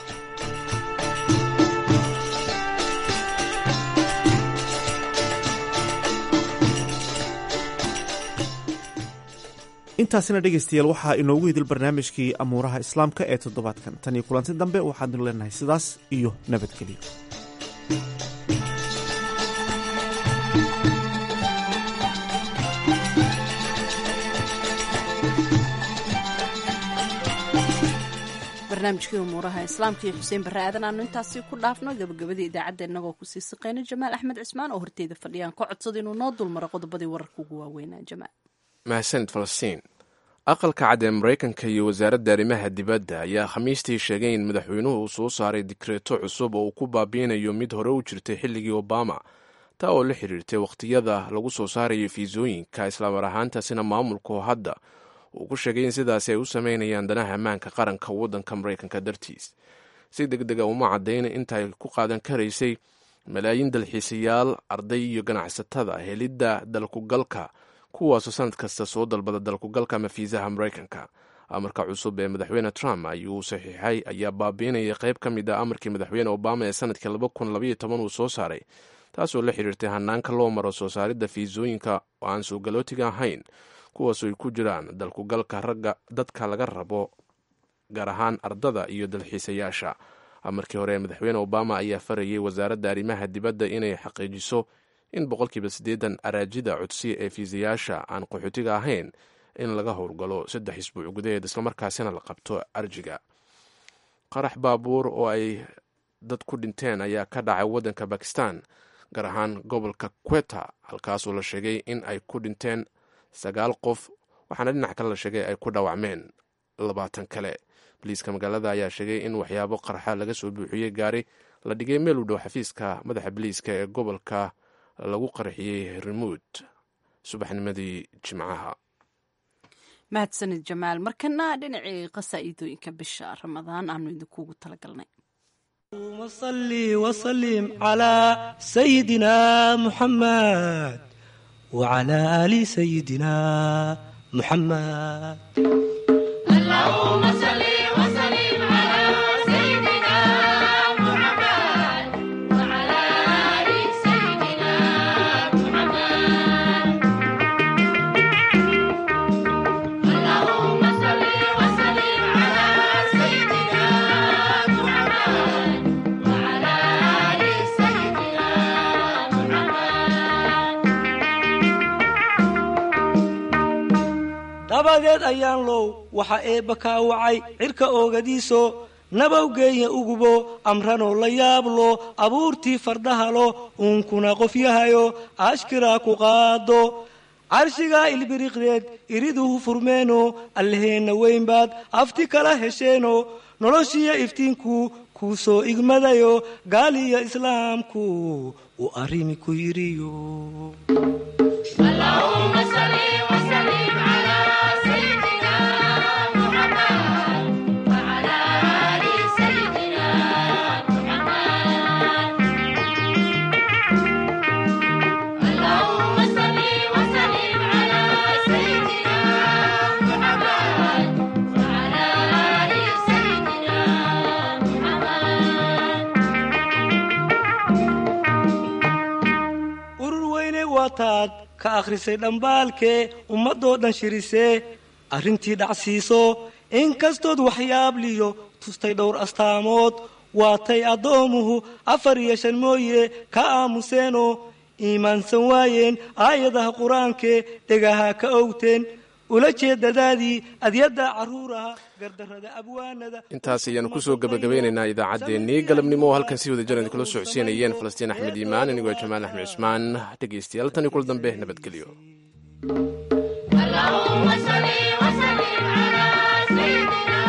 [SPEAKER 10] intaasina dhegaystayaal waxaa inoogu hidil barnaamijkii amuuraha islaamka ee toddobaadkan tan iyo kulanti dambe waxaanu leenahay sidaas iyo nabadgelyo
[SPEAKER 2] barnaamijkii umuuraha islaamka iyo xuseen barre aadan aanu intaasi ku dhaafno gabagabadii idaacadda innagoo kusii siqeyna jamaal axmed cismaan oo horteeda fadhiyaan ka codsada inuu noo dulmaro qodobadii wararka ugu waaweynaa jamaal
[SPEAKER 3] mahadsanid falastiin aqalka cad ee maraykanka iyo wasaaradda arrimaha dibadda ayaa khamiistii sheegay in madaxweynuhu uu soo saaray dikreeto cusub oo uu ku baabiinayo mid hore u jirtay xilligii obama taa oo la xiriirtay wakhtiyada lagu soo saarayo fiisooyinka islaamar ahaantaasina maamulku hadda uu ku sheegay in sidaasi ay u sameynayaan danaha ammaanka qaranka waddanka maraykanka dartiis si deg dega uma caddayna inta ay ku qaadan karaysay malaayiin dalxiisayaal arday iyo ganacsatada helidda dalkugalka kuwaasoo sanad kasta soo dalbada dalkugalka ama fiisaha maraykanka amarka cusub ee madaxweyne trump ayuu saxiixay ayaa baabiinaya qayb ka mid ah amarkii madaxweyne obama ee sanadkii uu soo saaray taasoo la xiriirtay hanaanka loo maro soo saaridda fiisooyinka oo aan suugalootiga ahayn kuwaasoo ay ku jiraan dalkugalka ragga dadka laga rabo gaar ahaan ardada iyo dalxiisayaasha amarkii hore ee madaxweyne obama ayaa farayay wasaaradda arrimaha dibadda inay xaqiijiso in boqolkiiba siddeedan araajida codsiya ee fiisayaasha aan qaxootiga ahayn in laga howlgalo saddex isbuuc gudaheed islamarkaasina la qabto arjiga qarax baabuur oo ay dad ku dhinteen ayaa ka dhacay waddanka bakistan gaar ahaan gobolka queta halkaasoo la sheegay in ay ku dhinteen sagaal qof waxaana dhinac kale la sheegay ay ku dhaawacmeen labaatan kale boliiska magaalada ayaa sheegay in waxyaabo qarxa laga soo buuxiyey gaari la dhigay meel u dhow xafiiska madaxa boliiska ee gobolka lagu qarxiyey rimuud subaxnimadii jimcaha
[SPEAKER 2] mahadsanid jamaal markana dhinacii qasaa'iidooyinka bisha ramadaan aanu idinkuugu talagalnay
[SPEAKER 17] صلي وسلم على سيدنا محمد وعلى آل سيدنا محمد
[SPEAKER 1] اللهم صل وسلم على سيدنا محمد وعلى آل سيدنا محمد اللهم صل وسلم على سيدنا محمد وعلى آل سيدنا
[SPEAKER 17] dabadeed ayaan low waxa eebba kaa wacay cirka oogadiiso nabawgeeya ugubo amranoo la yaablo abuurtii fardahalo uunkuna qofyahayo ashkiraa ku qaado carshigaa ilbiriqdeed iriduhu furmeeno allaheenna weynbaad afti kala hesheeno noloshiyo iftiinku kuu soo igmadayo gaaliyo islaamku uu arrimi ku yidhiyo
[SPEAKER 1] اللهم صل وسلم على سيدنا محمد وعلى آل سيدنا محمد اللهم صل وسلم على سيدنا محمد وعلى آل سيدنا محمد
[SPEAKER 17] urur weyne waataad ka akhrisay dhambaalkee ummadoo dhan shirisee arrintii dhacsiiso inkastood waxyaabliyo tustay dhowr astaamood waatay addoomuhu afar iyo shan mooye ka aamuseenoo iimaansan waayeen aayadaha qur-aankee dhegaha ka owteen ula jeedadaadii adyadda carruuraha gardarrada abwaanada
[SPEAKER 3] intaas ayaanu kusoo gabagabeynaynaa idaacaddeenii galabnimo oo halkan si wada jiran kula socodsiinayeen falastiin axmed iimaan anigoo jamaal axmed cusmaan dhegaystayaal tan iyo kul dambe nabadgelyo
[SPEAKER 1] اللهم صل وسلم على سيدنا